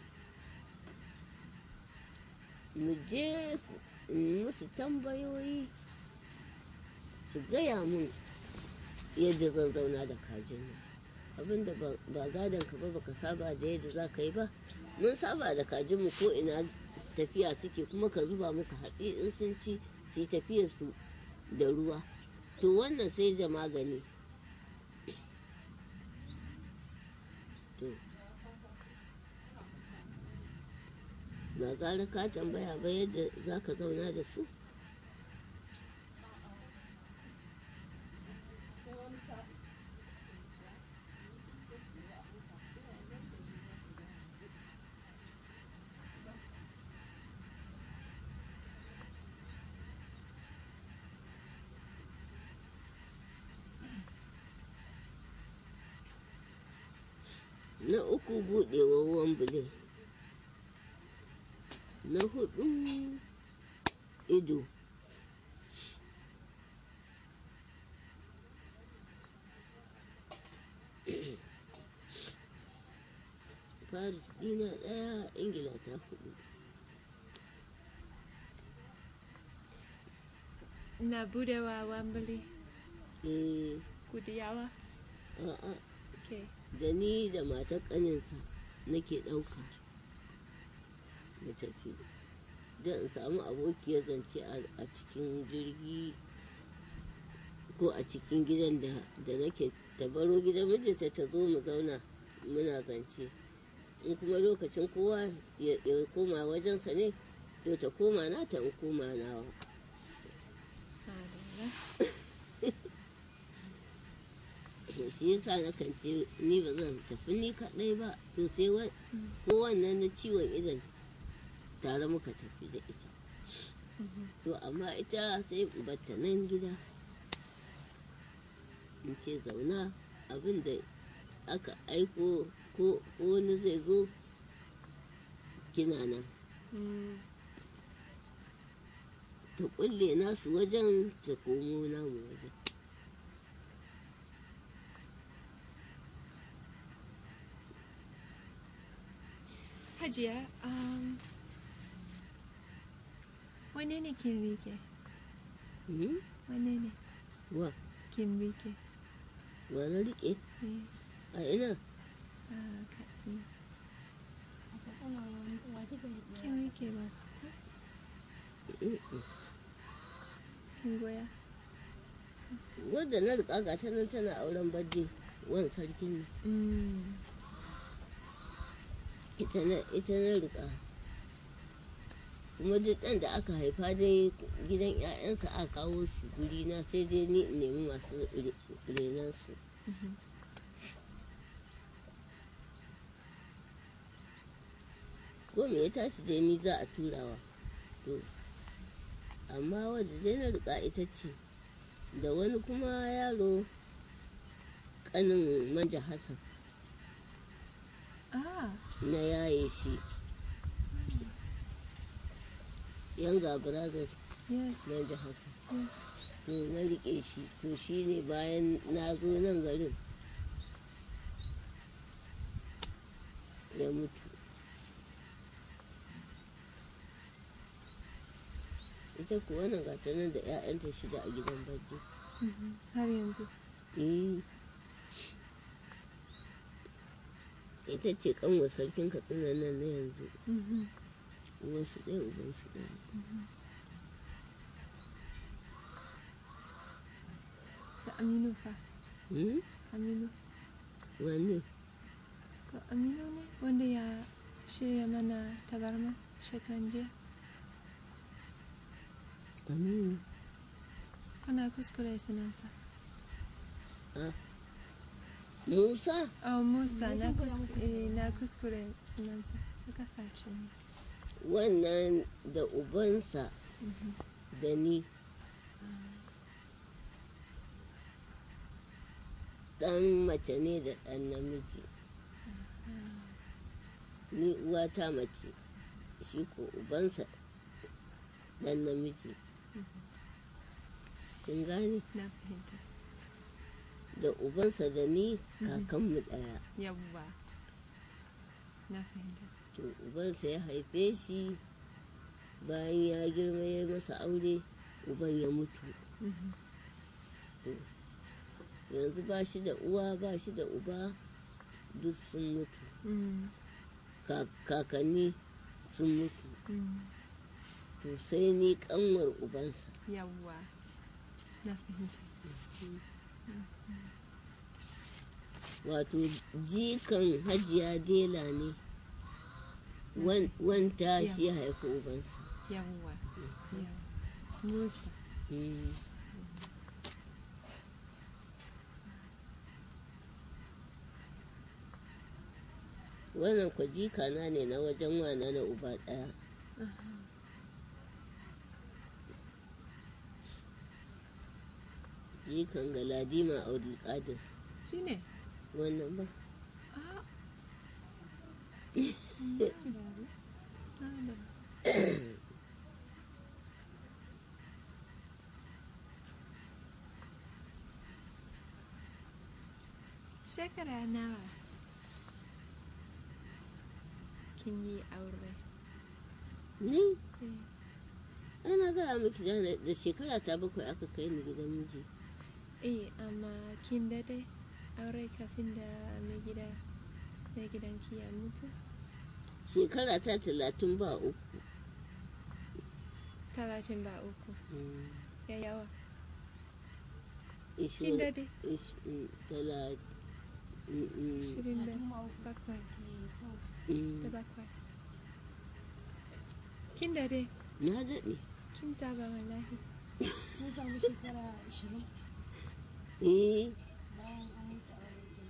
mu je su- in musu tambayoyi su gaya mun yadda zan zauna da kajin nan abinda ba ba gadon ka ba baka saba da yadda za ka yi ba mun saba da kajinmu ko ina tafiya suke kuma ka zuba musu haɗi in sun ci su yi tafiyar su da ruwa to wannan sai da magani to ba gara ka tambaya ba yadda za ka zauna da su na uku buɗewa wambule na hudu ido paris dina ɗaya ingila ta hudu na budewa wambali eh kudiyawa a'a ke da ni da matar ƙaninsa nake ɗauka mu tafi don in samu abokiyar zance a- a cikin jirgi ko a cikin gidan da da nake ta baro gidan mijinta ta zo mu zauna muna zance in kuma lokacin kowa ya ya koma wajensa ne to ta koma nata in koma nawa madalla shi yasa na kan ce ni ba zan tafi ni kaɗai ba to sai wa- ko wannan na ciwon idan tare muka tafi da ita to amma ita sai in batta nan gida in ce zauna abin da aka aiko ko ko wani zai zo kina nan Mm, ta kulle nasu wajen ta komo namu wajen hajiya um, wane ne kin rike Hmm? wane ne wa kin rike wa na riƙe Eh, a ina a katsina a katsina wani wa kika riƙe kin rike masu ko Mm-mm. kin goya wadda na riƙa ga ta nan tana auren bajje wan sarkin ne Mm, ita na ita na riƙa kuma duk ɗan da aka haifa dai gidan 'ya'yansa a kawo su guri na sai dai ni in nemi masu re- renon su mhm. ko me ya tashi dai ni za a turawa to amma wadda dai na riƙa ita ce da wani kuma yaro ƙanin manja hassan ah na yaye shi yanga brothers yes manja hassan yes to na riƙe shi to shi ne bayan na zo nan garin ya mutu ita kuwa nan gata nan da 'ya'yanta shida a gidan bajji mhm. har yanzu eh ita ce kanwar sarkin katsina nan na yanzu Mhm, uwansu ɗaya ubansu ɗaya ta aminu fa Hmm? aminu wanne ko aminu ne wanda ya shirya mana tabarma shekaran jiya aminu kana kuskure sunansa musa oh musa na kuskure, na kuskure sunansa haka fashe ne wannan da ubansa da ni ɗan mace ne da ɗan namiji ni uwata mace shi ko ubansa ɗan namiji kin gane na fahimta da ubansa da ni kakanmu ɗaya yawwa na fahimta to ubansa ya haife shi bayan ya girma ya yi masa aure uban ya mutu Mhm. yanzu ba shi da uwa ba shi da uba duk sun mutu Mm, Ka- kakanni sun mutu mm, to sai ni kanwar ubansa yawwa na fahimta wato jikan hajiya dela ne Wan- wanta Ya. shi ya haifi ubansa yawwa yawwa. musa Mm. wannan kwa jikana ne na wajen wana na uba ɗaya jikan galadima abdulkadir shi ne wannan ba Ah. Na da- Shekara nawa kin yi aure? ni Eh, ana gaya miki da da shekara ta bakwai aka kai ni gidan miji Eh, amma kin dade aure kafin da mai gida mai gidanki ya mutu? shekara ta talatin ba uku Talatin ba uku. Mm. Ya yawa. Ishirin- Kin dade? ish- mm, tala- mm, mm, Ashirin da bakwai mm. da bakwai. Kin dade? na daɗe Kin saba wallahi. Mun samu shekara ashirin eh bayan an mutu aure ɗin.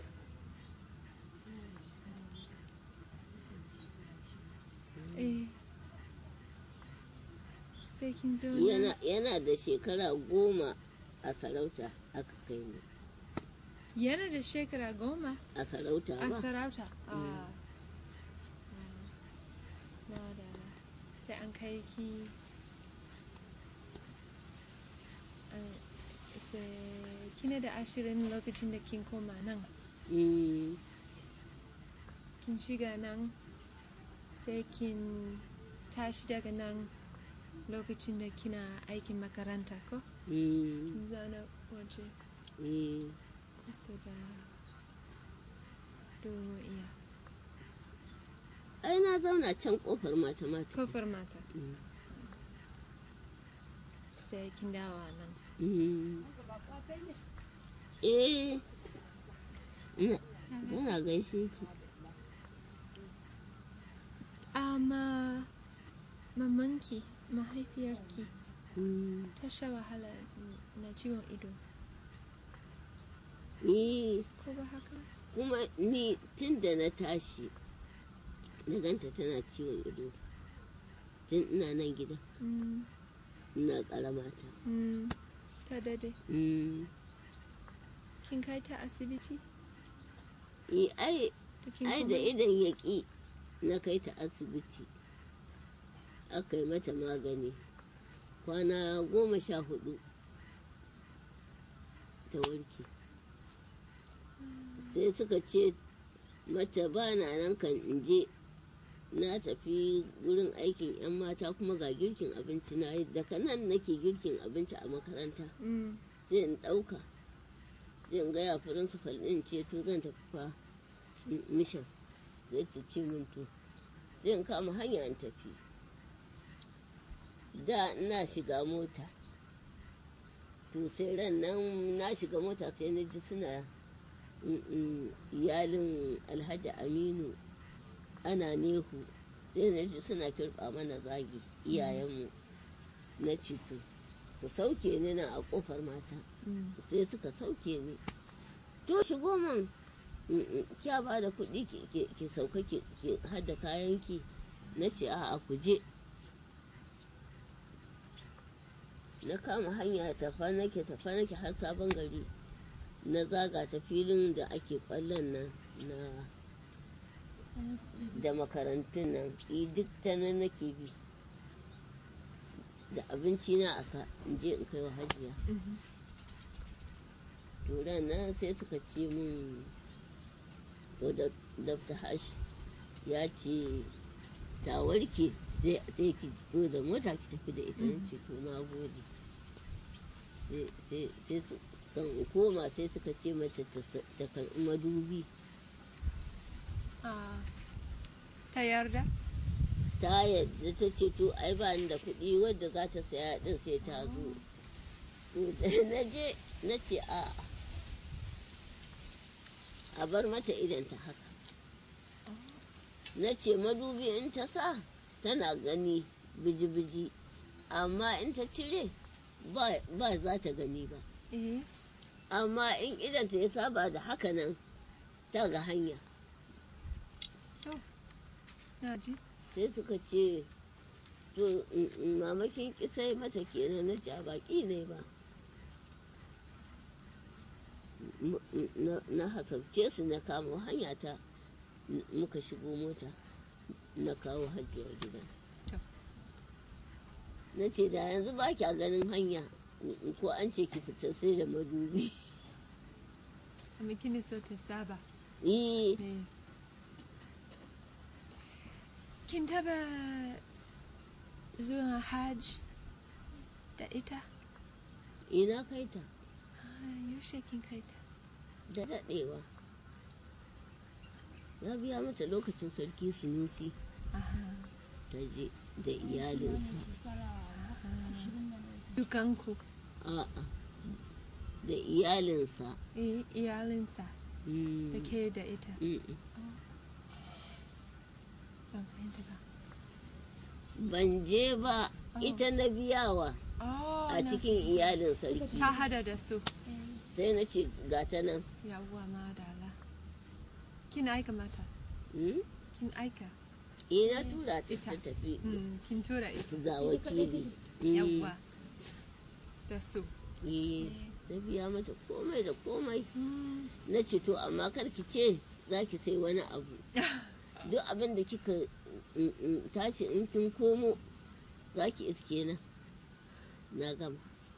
Eh. Sai kin zo yana, yana da shekara goma a sarauta aka kai ni Yana da shekara goma a sarauta a ba sarauta. Ah. Na da sai an kai ki an- sai kina da ashirin lokacin da kin koma nan Mm, kin shiga nan sai kin tashi daga nan lokacin da kina aikin makaranta ko mm, kin zauna waje eh, kusa da domin iya ai na zauna can kofar mata mata kofar mata Mm, sai kin dawa nan mm. eh ina ina gaishe ki amma mamanki mahaifiyarki Mm, ta sha wahala na ciwon ido eh ko ba haka kuma ni tun da na tashi na ganta tana ciwon ido tun ina nan gida Mm, ina karamata mm, ta dade mm. kin kai ta asibiti eh, ai da kin ai koma? da idan ya ƙi na kai ta asibiti aka yi mata magani kwana goma sha hudu ta warke sai suka ce mata ba na nan kan in je na tafi wurin aikin 'yan mata kuma ga girkin abinci na yi daga nan nake girkin abinci a makaranta Mm, sai in ɗauka zai in gaya firinsifal ɗin ce to zan tafi fa mishan zai ta ce min to zai in kama hanya in tafi da ina shiga mota to sai ran nan na shiga mota sai na ji suna mm, mm, iyalin alhaji aminu ana nehu sai na ji suna kirɓa mana zagi iyayenmu na cito ku sauke ni na a ƙofar mata Mm. sai suka sauke ni to shigo min mm, mm, kya ba da kuɗi ki- ki ki sauka ki ki hada kayanki na ce a ku je na kama hanya tafa nake tafa nake har sabon gari na zaga ta filin da ake kwallon nan na da makarantun nan i duk ta nan nake bi da abinci na aka in je in kai wa hajiya Mhm. to ran nan sai suka ce min to da dr hash ya ce ta warke sai sai ki zo da mota ki tafi da ita ce to na gode sai sai sai su kan in koma sai suka ce mace ta sa- ta karɓi madubi Ah. ta yarda ta yadda ta ce to ai ba ni da kuɗi wadda za ta saya din sai ta zo to da na je na ce a a bar mata idan ta haka na ce madubi in ta sa tana gani biji-biji amma in ta cire ba ba za ta gani ba eh amma in idan ta ya saba da haka nan ta ga hanya na ji sai suka ce to mm, mm, mamakin kisai mata kenan na ce a baki ne ba M- m- na- na hasabce su na kamo hanya ta n- muka shigo mota na kawo hajjiya gida To. na ce da yanzu ba kya ganin hanya mm, ko an ce ki fita sai da madubi amma kina so ta saba Eh, ne kin taba zuwa hajj da ita ina kai ta Ah, yaushe kin kai ta da daɗewa na biya mata lokacin sarki sunusi Aha. ta je da iyalinsa dukanku a'a da iyalinsa eh, iyalinsa Mm, da ke da ita mm, ban fahimta ba ban je ba ita na biyawa oh, a na- cikin iyalin sarki ta hada da su sai na ce gata nan yawwa madala kin aika mata Mm, kin aika ina tura ta Ita. ta tafi Mm, kin tura ita ga wakili Mm, yawwa da su eh, na biya mata komai da komai Mm, na ce to amma kar ki ce za ki sai wani abu duk abin da kika mm, mm, tashi in kin komo za ki iske na na gama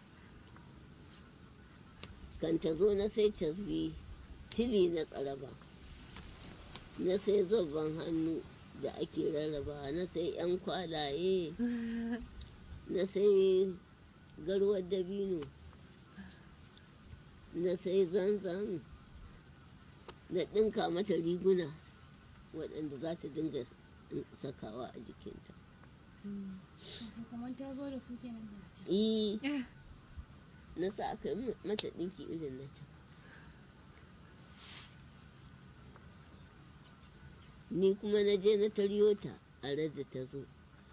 kan ta zo na sai casbi tili na tsaraba na sai zobban hannu da ake rarraba na sai yan kwalaye na sai garwar dabino na sai zanzan na ɗinka mata riguna waɗanda za ta dinga sakawa a jikinta mm. kamar ta zo da su kenan da ce Eh, na sa aka yi mata ɗinki irin na can ni kuma na je na taryo ta a da ta zo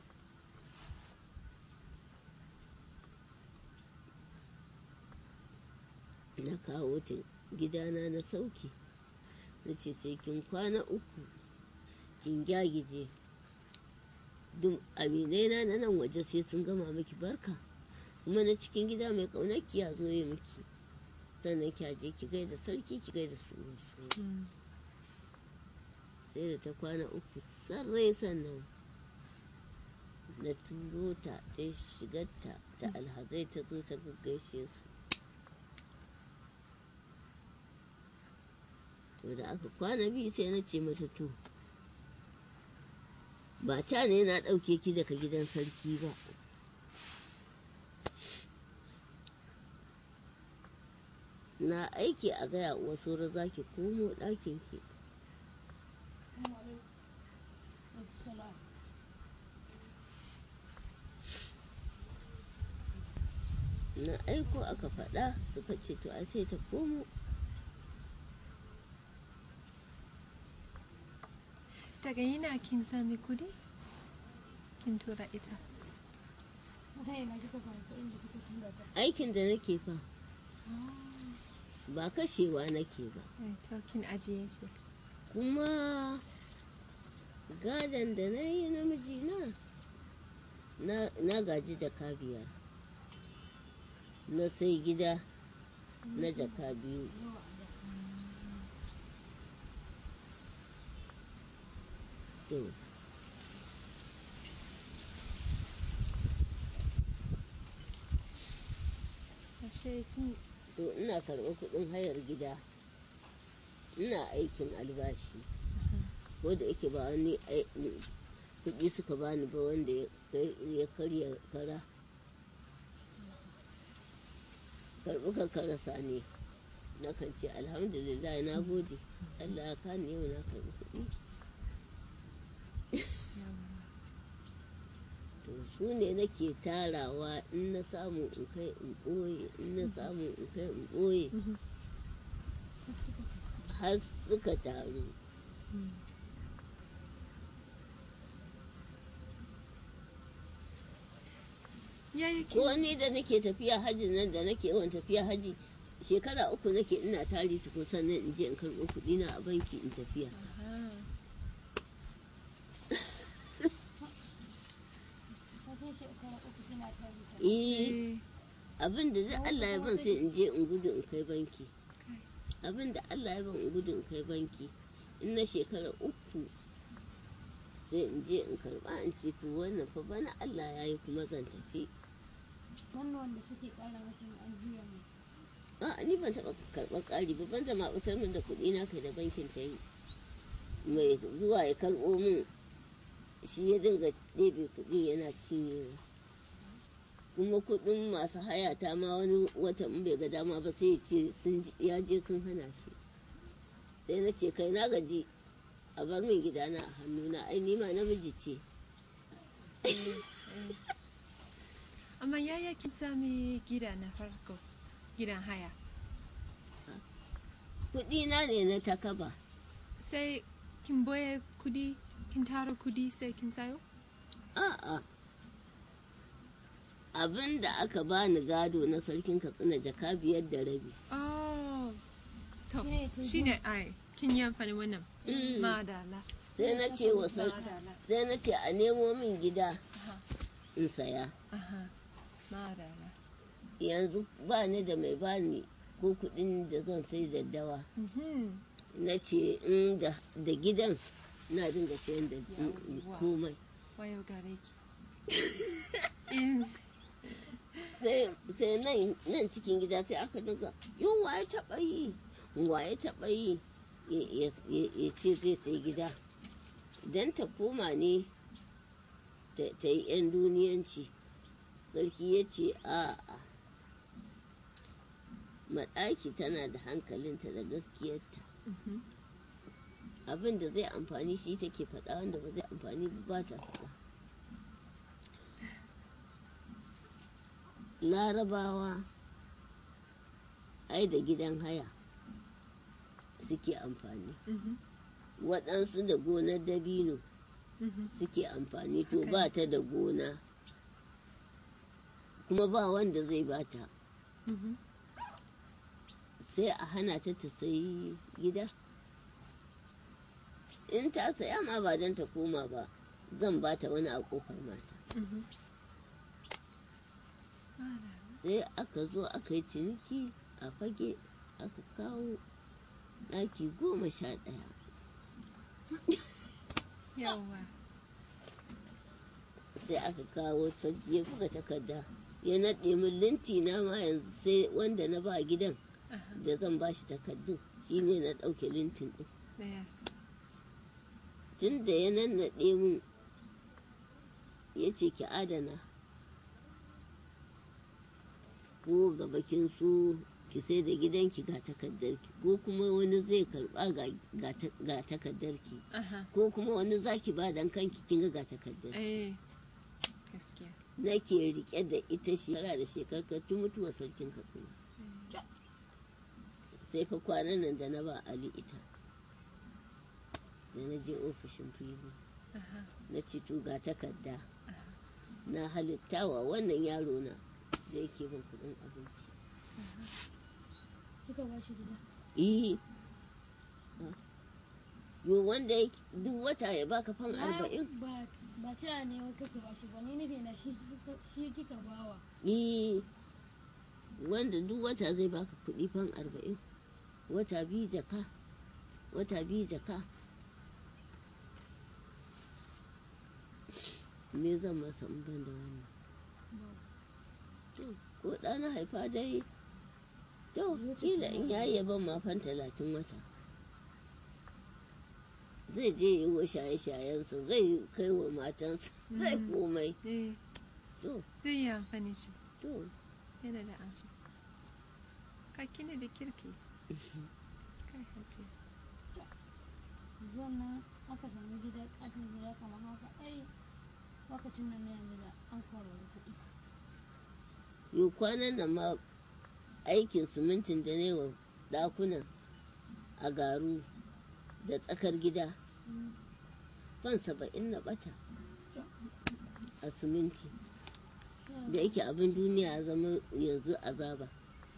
na kawo ta gidana na sauki na ce sai kin kwana uku kin gyagije duk aminai na na nan waje sai sun gama miki barka kuma na cikin gida mai ƙaunarki ya zo ya miki sannan ki je ki gaida sarki ki gaida su Mm. sai da ta kwana uku sarrai sannan na turo ta ta shigarta da alhazai ta zo ta gaggaishe su to da aka kwana biyu sai na ce mata to ba ta ne na ɗauke ki daga gidan sarki ba na aiki a gaya uwa sora za ki komo ɗakin ki salam na aiko aka faɗa suka ce to a sai ta komo daga yana kin sami kudi kin tura ita ta yana kika samu kuɗin da kika tura ta aikin da nake fa ba kashewa nake ba Eh, to kin ajiye shi kuma gadon da na yi namiji na na- na gaji jaka biyar na sai gida na jaka biyu to ashe kin to ina karɓar kuɗin hayar gida ina aikin albashi ko da yake ba wani ai- kuɗi suka bani ba wanda ya kai- ya karya kara karɓi ka karasa ne na kan ce alhamdulillah na gode allah ya kani yau na karɓi kuɗi to su ne nake tarawa in na samu in kai in ɓoye in na samu in kai in ɓoye har suka taru yaya ko kin ni da nake tafiya hajji nan da nake yawan tafiya hajji shekara uku nake ina tari tukun sannan in je in karɓo kuɗi na a banki in tafiya Aha. ta kai shekara uku kina tare ta eh Eh, abin da duk Allah ya ban sai in je in gudu in kai banki abin da Allah ya ban in gudu in kai banki in na shekara uku sai in je in karɓa in ce to wannan fa bana Allah ya yi kuma zan tafi wannan wanda suke ƙara masa an juya mai a ni ban taɓa karɓar ƙari ba ban da ma ɓatar min da kuɗi na kai da bankin ta yi mai zuwa ya karɓo min shi ya dinga ɗebe kuɗi yana cinyewa kuma kuɗin masu haya ta ma wani wata in bai ga dama ba sai ya ce sun ji- ya je sun hana shi sai na ce kai na gaji a bar min gidana a hannuna ai ni ma namiji ce amma yaya kin sami gida na farko gidan haya kuɗi na ne na takaba sai kin boye kudi kin tara kudi sai kin sayo A'a. Abin da aka bani gado na sarkin Katsina jaka biyar da rabi. oh to Shine ta shine ai kin yi amfani wannan Mm. madala Sai na ce wa sar- madala sai na ce a nemo min gida aha in saya. aha madala Yanzu ba ni da mai bani ko kuɗin da zan sai daddawa. mhm Na ce in da da gidan na dinga sayan da Yawwa. komai. wayo gare ki in Sai sai nan nan cikin gida sai aka dinga yau wa ya taɓa yi wa ya taɓa yi ya ya- ya- ya ce zai sai gida. Idan ta koma ne ta ta yi 'yan duniyanci sarki ya ce a'a maɗaki tana da hankalinta da gaskiyarta mhm abin da zai amfani shi take faɗa wanda ba zai amfani ba ba ta faɗa larabawa ai da gidan haya suke amfani mhm waɗansu da gonar dabino mhm suke amfani to Haka ba ne. ta da gona kuma ba wanda zai bata mhm sai a hana ta ta sayi gida in ta saya ma ba don ta koma ba zan bata wani a kofar mata mhm madala sai aka zo aka yi ciniki a fage aka kawo ɗaki goma sha ɗaya yawa sai aka kawo sarki ya buga takarda ya naɗe min linti na ma yanzu sai wanda na ba gidan aha da zan ba shi takardun shine na ɗauke lintin ɗin da yas tun da ya nannaɗe min ya ce ki adana ko ga bakin su ki sai da gidanki ga takardarki ko kuma wani zai karba ga, ga, ta- ga takardarki aha ko kuma wani zaki ba dan kanki kin ga ga takardar eh gaskiya nake rike da ita shekara da shekara tun mutuwar sarkin katsina sai fa kwanan nan da na ba ali ita da na je ofishin fili Aha. na ci ga takarda na halittawa wannan yaro na da yake ban kuɗin abinci Kika ba shi gida. eh yo wanda ya- duk wata ya baka fan arba'in Ba ba cewa ne wai kake ba shi ba ni nufi na shi shi kika bawa. eh wanda duk wata zai baka kuɗi fan arba'in wata biyu jaka wata biyu jaka me zan masa in ban da wannan To, ko ɗa na haifa dai to kila in yayi ya ban mafan talatin wata zai je yi wa shaye-shayensa zai kai wa matansa zai Mm. komai Eh, to zai yi amfani shi. to Yana da amsa. Ka kina da kirki. Kai hajiya. Zuwan nan aka sami gida ƙaton gida kamar haka ai lokacin nan na yanzu da an kawo kuɗi. yau kwanan nan ma aikin simintin da ne wa ɗakunan a garu da tsakar gida Mm. fan saba'in na ɓata a siminti da yake abin duniya ya zama yanzu azaba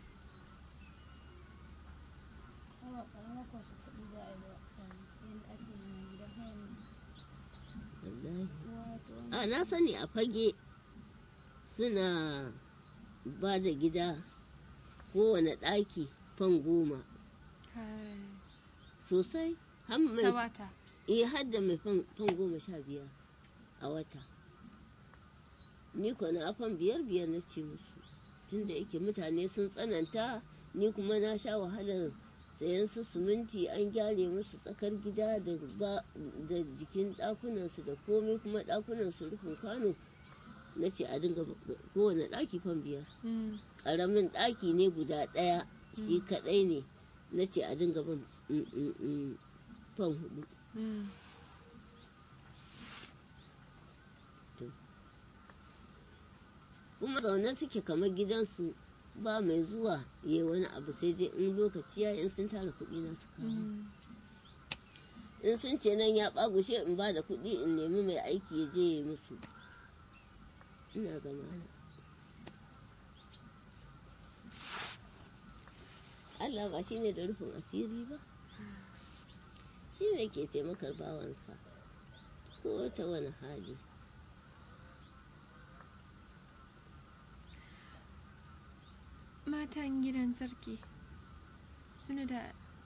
Awa ƙaramar kwasa kuɗi za a yi ba yadda ake yin gidan hayan nan. wallahi Wato a na sani a fage suna ba da gida kowane ɗaki fan goma Kai. sosai har Ta mai wata. eh har da mai fan fan goma sha biyar a wata ni ko na fan biyar biyar na ce musu tunda yake mutane sun tsananta ni kuma na sha wahalar sayan su siminti an gyare musu tsakar gida da ba da jikin ɗakunansu da komai kuma ɗakunansu rufin kwano na ce a dinga ba- kowane ɗaki fan biyar Mm. ƙaramin ɗaki ne guda ɗaya shi kaɗai ne na ce a dinga ban mm, mm, mm, fan hudu Mm. kuma zaune suke kamar gidansu ba mai zuwa ya wani abu sai dai in lokaci ya in sun tara kuɗi na su kawo Mm. in sun ce nan ya ɓagushe in ba da kuɗi in nemi mai aiki ya je ya yi musu ina zama na Allah ba shi ne da rufin asiri ba shi ne ke taimakar bawansa ko ta wani hali Matan gidan sarki suna da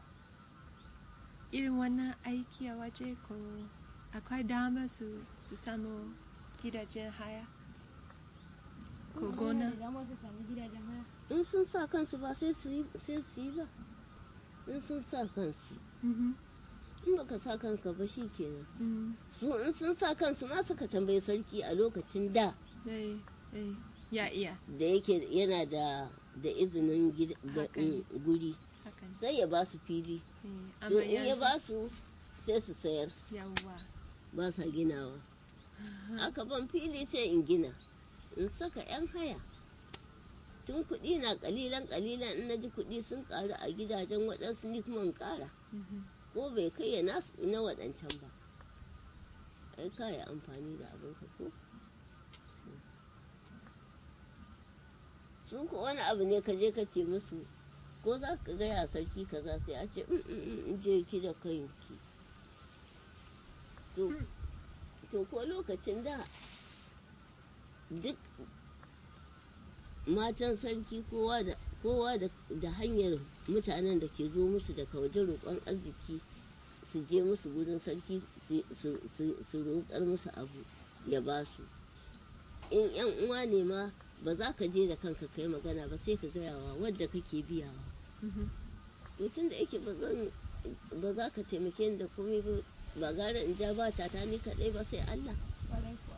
irin wannan aiki a waje ko akwai dama su, su samu gidajen haya ko gona. Da dama su sami gidajen haya. in sun sa kansu ba sai su yi sai su yi ba in sun sa kansu Mhm. in baka sa kanka ba shi kenan Mm. su in sun sa kansu ma suka tambayi sarki a lokacin da Eh, eh, ya iya da yake yana da da izinin gid- ga- Haka ne. guri hakan. sai ya ba su fili Eh, to amma in ya yanzu ba su sai su sayar yawwa. ba sa ginawa aka ban fili sai in gina in saka 'yan haya tun kuɗi na ƙalilan ƙalilan in na ji kuɗi sun ƙaru a gidajen waɗansu ni kuma in ƙara Mhm. ko bai kai ya nasu na waɗancan ba ai ka yi amfani da abin ka ko su ko wani abu ne ka je ka ce musu ko za ka gaya sarki kaza sai a ce "Mm, mm, mm, in je ki da kanki to to ko lokacin da duk matan sarki kowa da kowa da, da hanyar mutanen da ke zo musu daga waje roƙon arziki su je musu gudun sarki su- su- su su roƙar musu abu ya ba su in yan uwa ne ma ba za ka je da kanka kai magana ba sai ka gayawa wadda kake biyawa Mhm. to tun da yake ba zan ba za ka taimake ni da komai ba ba gara in ja ba ta ni kaɗai ba sai Allah Ƙwarai kuwa.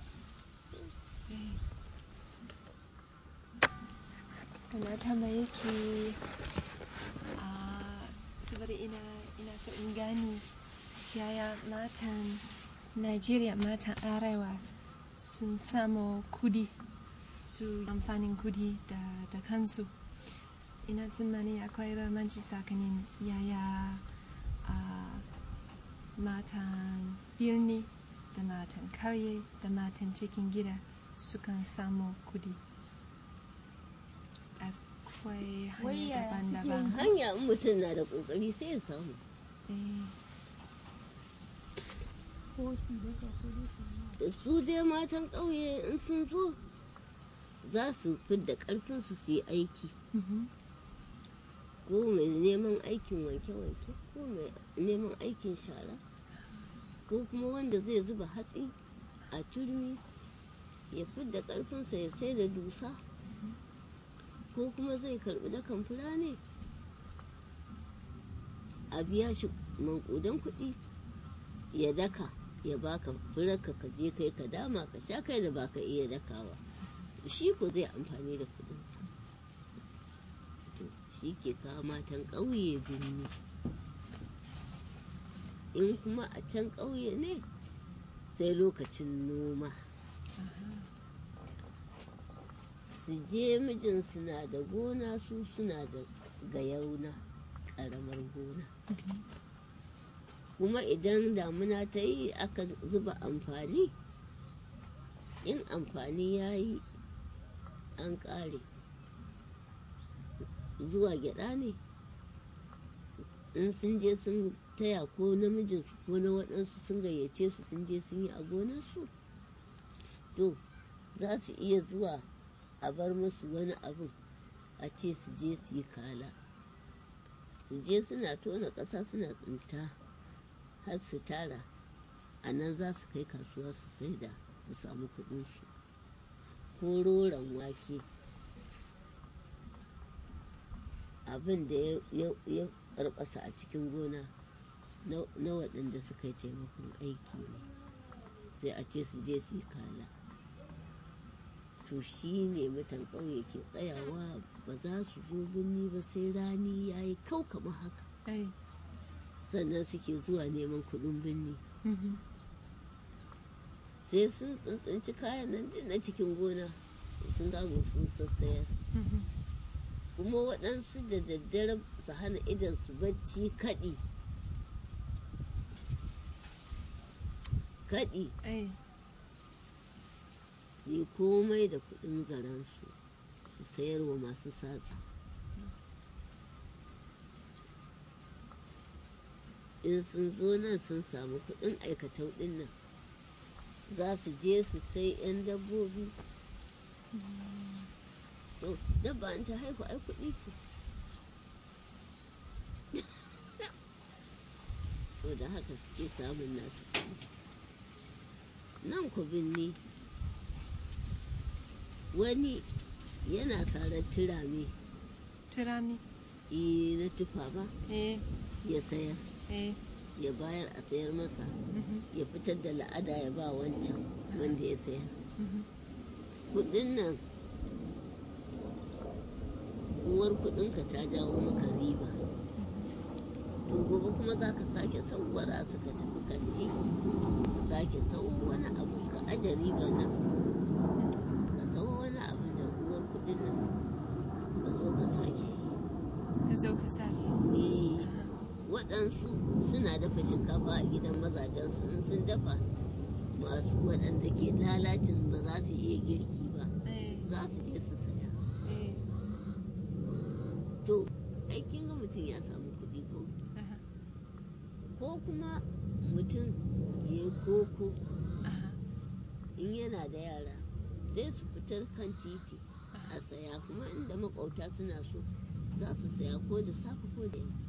na tambaye ki a saboda ina ina so in gani yaya matan Najeriya matan arewa sun samu kudi su amfanin kudi da, da kansu ina tsammani akwai bambanci tsakanin yaya a matan birni da matan kauye da matan cikin gida sukan samu kudi akwai Wai hanya yaya suke daban-daban hanya in mutum na da ƙoƙari sai ya samu Eh, ko su dasa ko dai su yi da su dai matan ƙauye in sun zo za su fidda ƙarfinsu su yi aiki mhm, ko mai neman aikin wanke-wanke ko mai neman aikin shara ko kuma wanda zai zuba hatsi a turmi ya fidda ƙarfinsa ya sai da dusa ko kuma zai karɓi dakan fura ne a biya shi manƙudan kuɗi ya daka ya baka furarka ka je kai ka dama ka sha kai da baka iya dakawa shi ko zai amfani da kuɗinsa to shi ke kawo matan ƙauye birni in kuma a can ƙauye ne sai lokacin noma su je mijinsu na da gona su suna da gayauna ƙaramar gona kuma idan damuna ta yi aka zuba amfani in amfani ya yi an ƙare zuwa gyaɗa ne in sun je sun taya ko namijinsu ko na waɗansu sun gayyace su sun je sun yi a gonarsu to za su iya zuwa a bar musu wani abin a ce su je su yi kala su je suna tona ƙasa suna tsinta har su tara a nan za su kai kasuwa su saida su samu kuɗinsu ko roron wake abin da ya- ya ya karɓasa a cikin gona na- na waɗanda suka yi taimakon aiki ne sai a ce su je su yi kala to shi ne mutan ƙauye ke tsayawa ba za su zo birni ba sai rani ya yi kau kamar haka eh, sannan suke zuwa neman kuɗin birni mhm, sai sun tsintsinci kayan nan din na cikin gona sun samu sun sassayar mhm. kuma waɗansu da daddare su hana idan su bacci kaɗi kaɗi Eh, su yi komai da kuɗin zaransu su sayarwa masu saƙa in sun zo nan sun samu kuɗin aikatau ɗin nan za su je su sai 'yan dabbobi to dabba in ta haihu ai kuɗi ce to da haka suke samun nasu kuɗi nan ku binni wani yana sarar turame turami eh, na tufa ba eh, ya sayar eh, ya bayar a sayar masa mhm, ya fitar da la'ada ya ba wancan wanda ya sayar mhm. kudin nan uwar kudinka ta jawo maka riba to gobe kuma za ka sake sauwara suka tafi kanti ka sake sau wani abu ka aje ribar nan ka sau wani abu da uwar kudin nan ka zo ka sake yi ka zo ka sake Eh, Aha. waɗansu suna dafa shinkafa a gidan mazajensu in sun dafa masu waɗanda ke lalacin ba za su iya girki ba Eh, za su je su saya eh, to aikin ga mutum ya samu kuɗi ko aha, ko kuma mutum ya yi koko aha, in yana da yara sai su fitar kan titi a saya kuma inda makwauta suna so za su saya ko da safe ko da yamma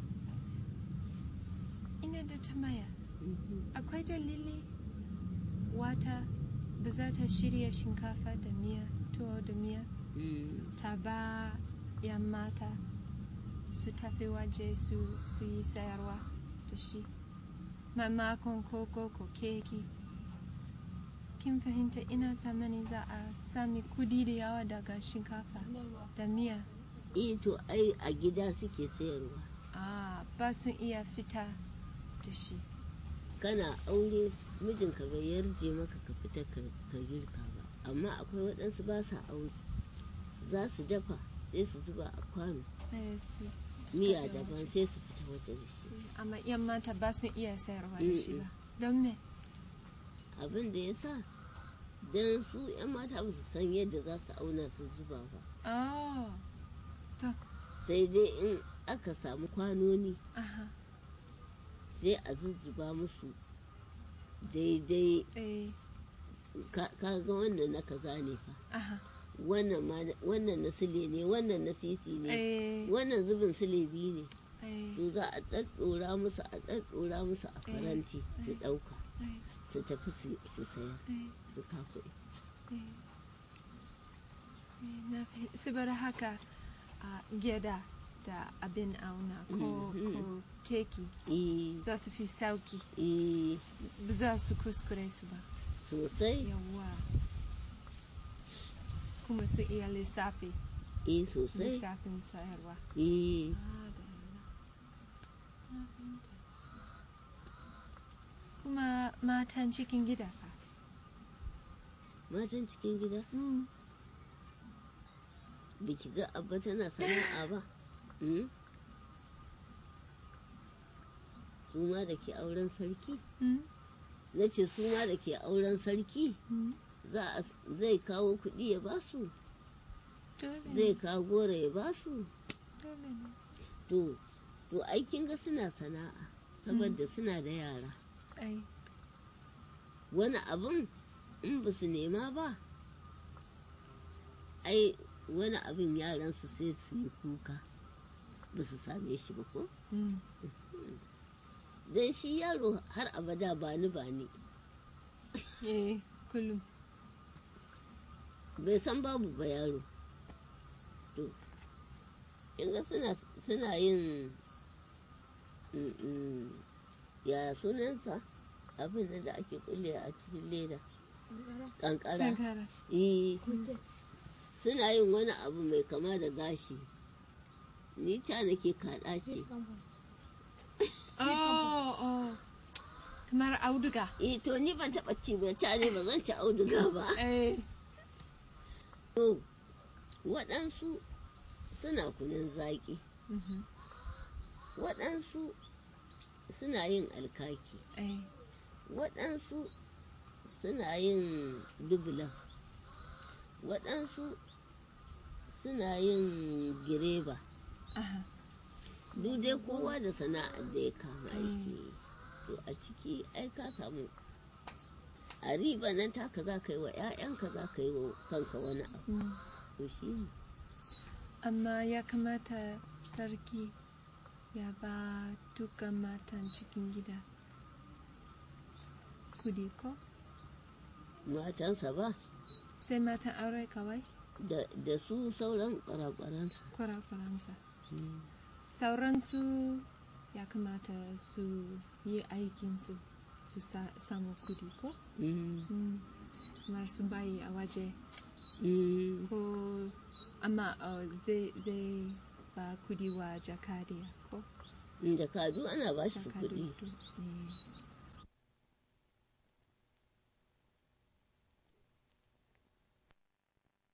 ina da tambaya Mhm. akwai dalili wata ba za ta shirya shinkafa da miya tuwo da miya Mm. ta ba yan mata su tafi waje su, su yi sayarwa da shi mamakon koko ko keki kin fahimta ina tsammani za a sami kudi da yawa daga shinkafa yawa da miya eh to ai a gida suke sayarwa ah ba sun iya fita da shi kana aure mijinka bai yarje maka ka fita ka ka girka ba amma akwai waɗansu ba sa aure za su dafa sai su zuba a kwano Eh, su su miya tafi daban waje. sai su fita waje da shi amma yan mata ba sun iya sayarwa da shi ba don me abin da ya sa don su 'yan mata ba su san yadda za su auna su zuba ba oh sai dai in aka samu kwanoni aha sai a zuzzuba musu daidai eh ka ka ga wannan na kaza ne fa aha wannan ma wannan na sile ne wannan na siti ne eh wannan zubin sile biyu ne eh to za a ɗaɗɗora musu a ɗaɗɗora musu a faranti su ɗauka eh su tafi su su saya eh su kakuɗi eh eh na fi saboda haka a gyada da abin auna ko Mhm. ko keki eh za su fi sauki eh ba za su kuskure su ba sosai yawa kuma su iya lissafi eh sosai lissafin sayarwa eh Madalla. Na fahimta. kuma matan cikin gida fa matan cikin gida mm. da ki ga abba tana sana'a ba Mm? su ma da ke auren sarki Mm. na ce su ma da ke auren sarki Mm. za a zai kawo kuɗi ya basu dole zai ne kawo goro ya basu dole ne to to aikin ga suna sana'a saboda suna da yara ai wani abin in ba su nema ba ai wani abin yaransu sai su yi kuka ba su same shi ba ko mm. don shi yaro har abada ba ni ba ni eh kullum bai san babu ba yaro to inga suna suna yin mm, mm, ya sunansa abin nan da ake kulle a cikin leda kankara kankara eh suna yin wani abu mai kama da gashi ni ca nake kaɗa ce oh oh kamar auduga eh to ni ban taɓa ci ba ca ne ba zan ci auduga ba eh to waɗansu suna kunun zaƙi mhm, waɗansu suna yin alkaki eh waɗansu suna yin dubulan waɗansu suna yin gireba aha duk dai kowa da sana'ar da ya kama aiki yi. to a ciki ai ka samu a riba nan taka za ka yi wa 'ya'yanka za ka yi wa kanka wani abu mm. to shi ne amma ya kamata sarki ya ba dukkan matan cikin gida kudi ko matansa ba sai matan aure kawai da, da su sauran kwarakwaransa kwarakwaransa sauransu ya kamata su yi aikinsu su sa- samu kudi ko Mm, mm. kamar su bayi a waje mm, ko amma uh, zai zai ba kudi wa jakadiya ko da kadu ana ba shi jakadu kuɗi eh.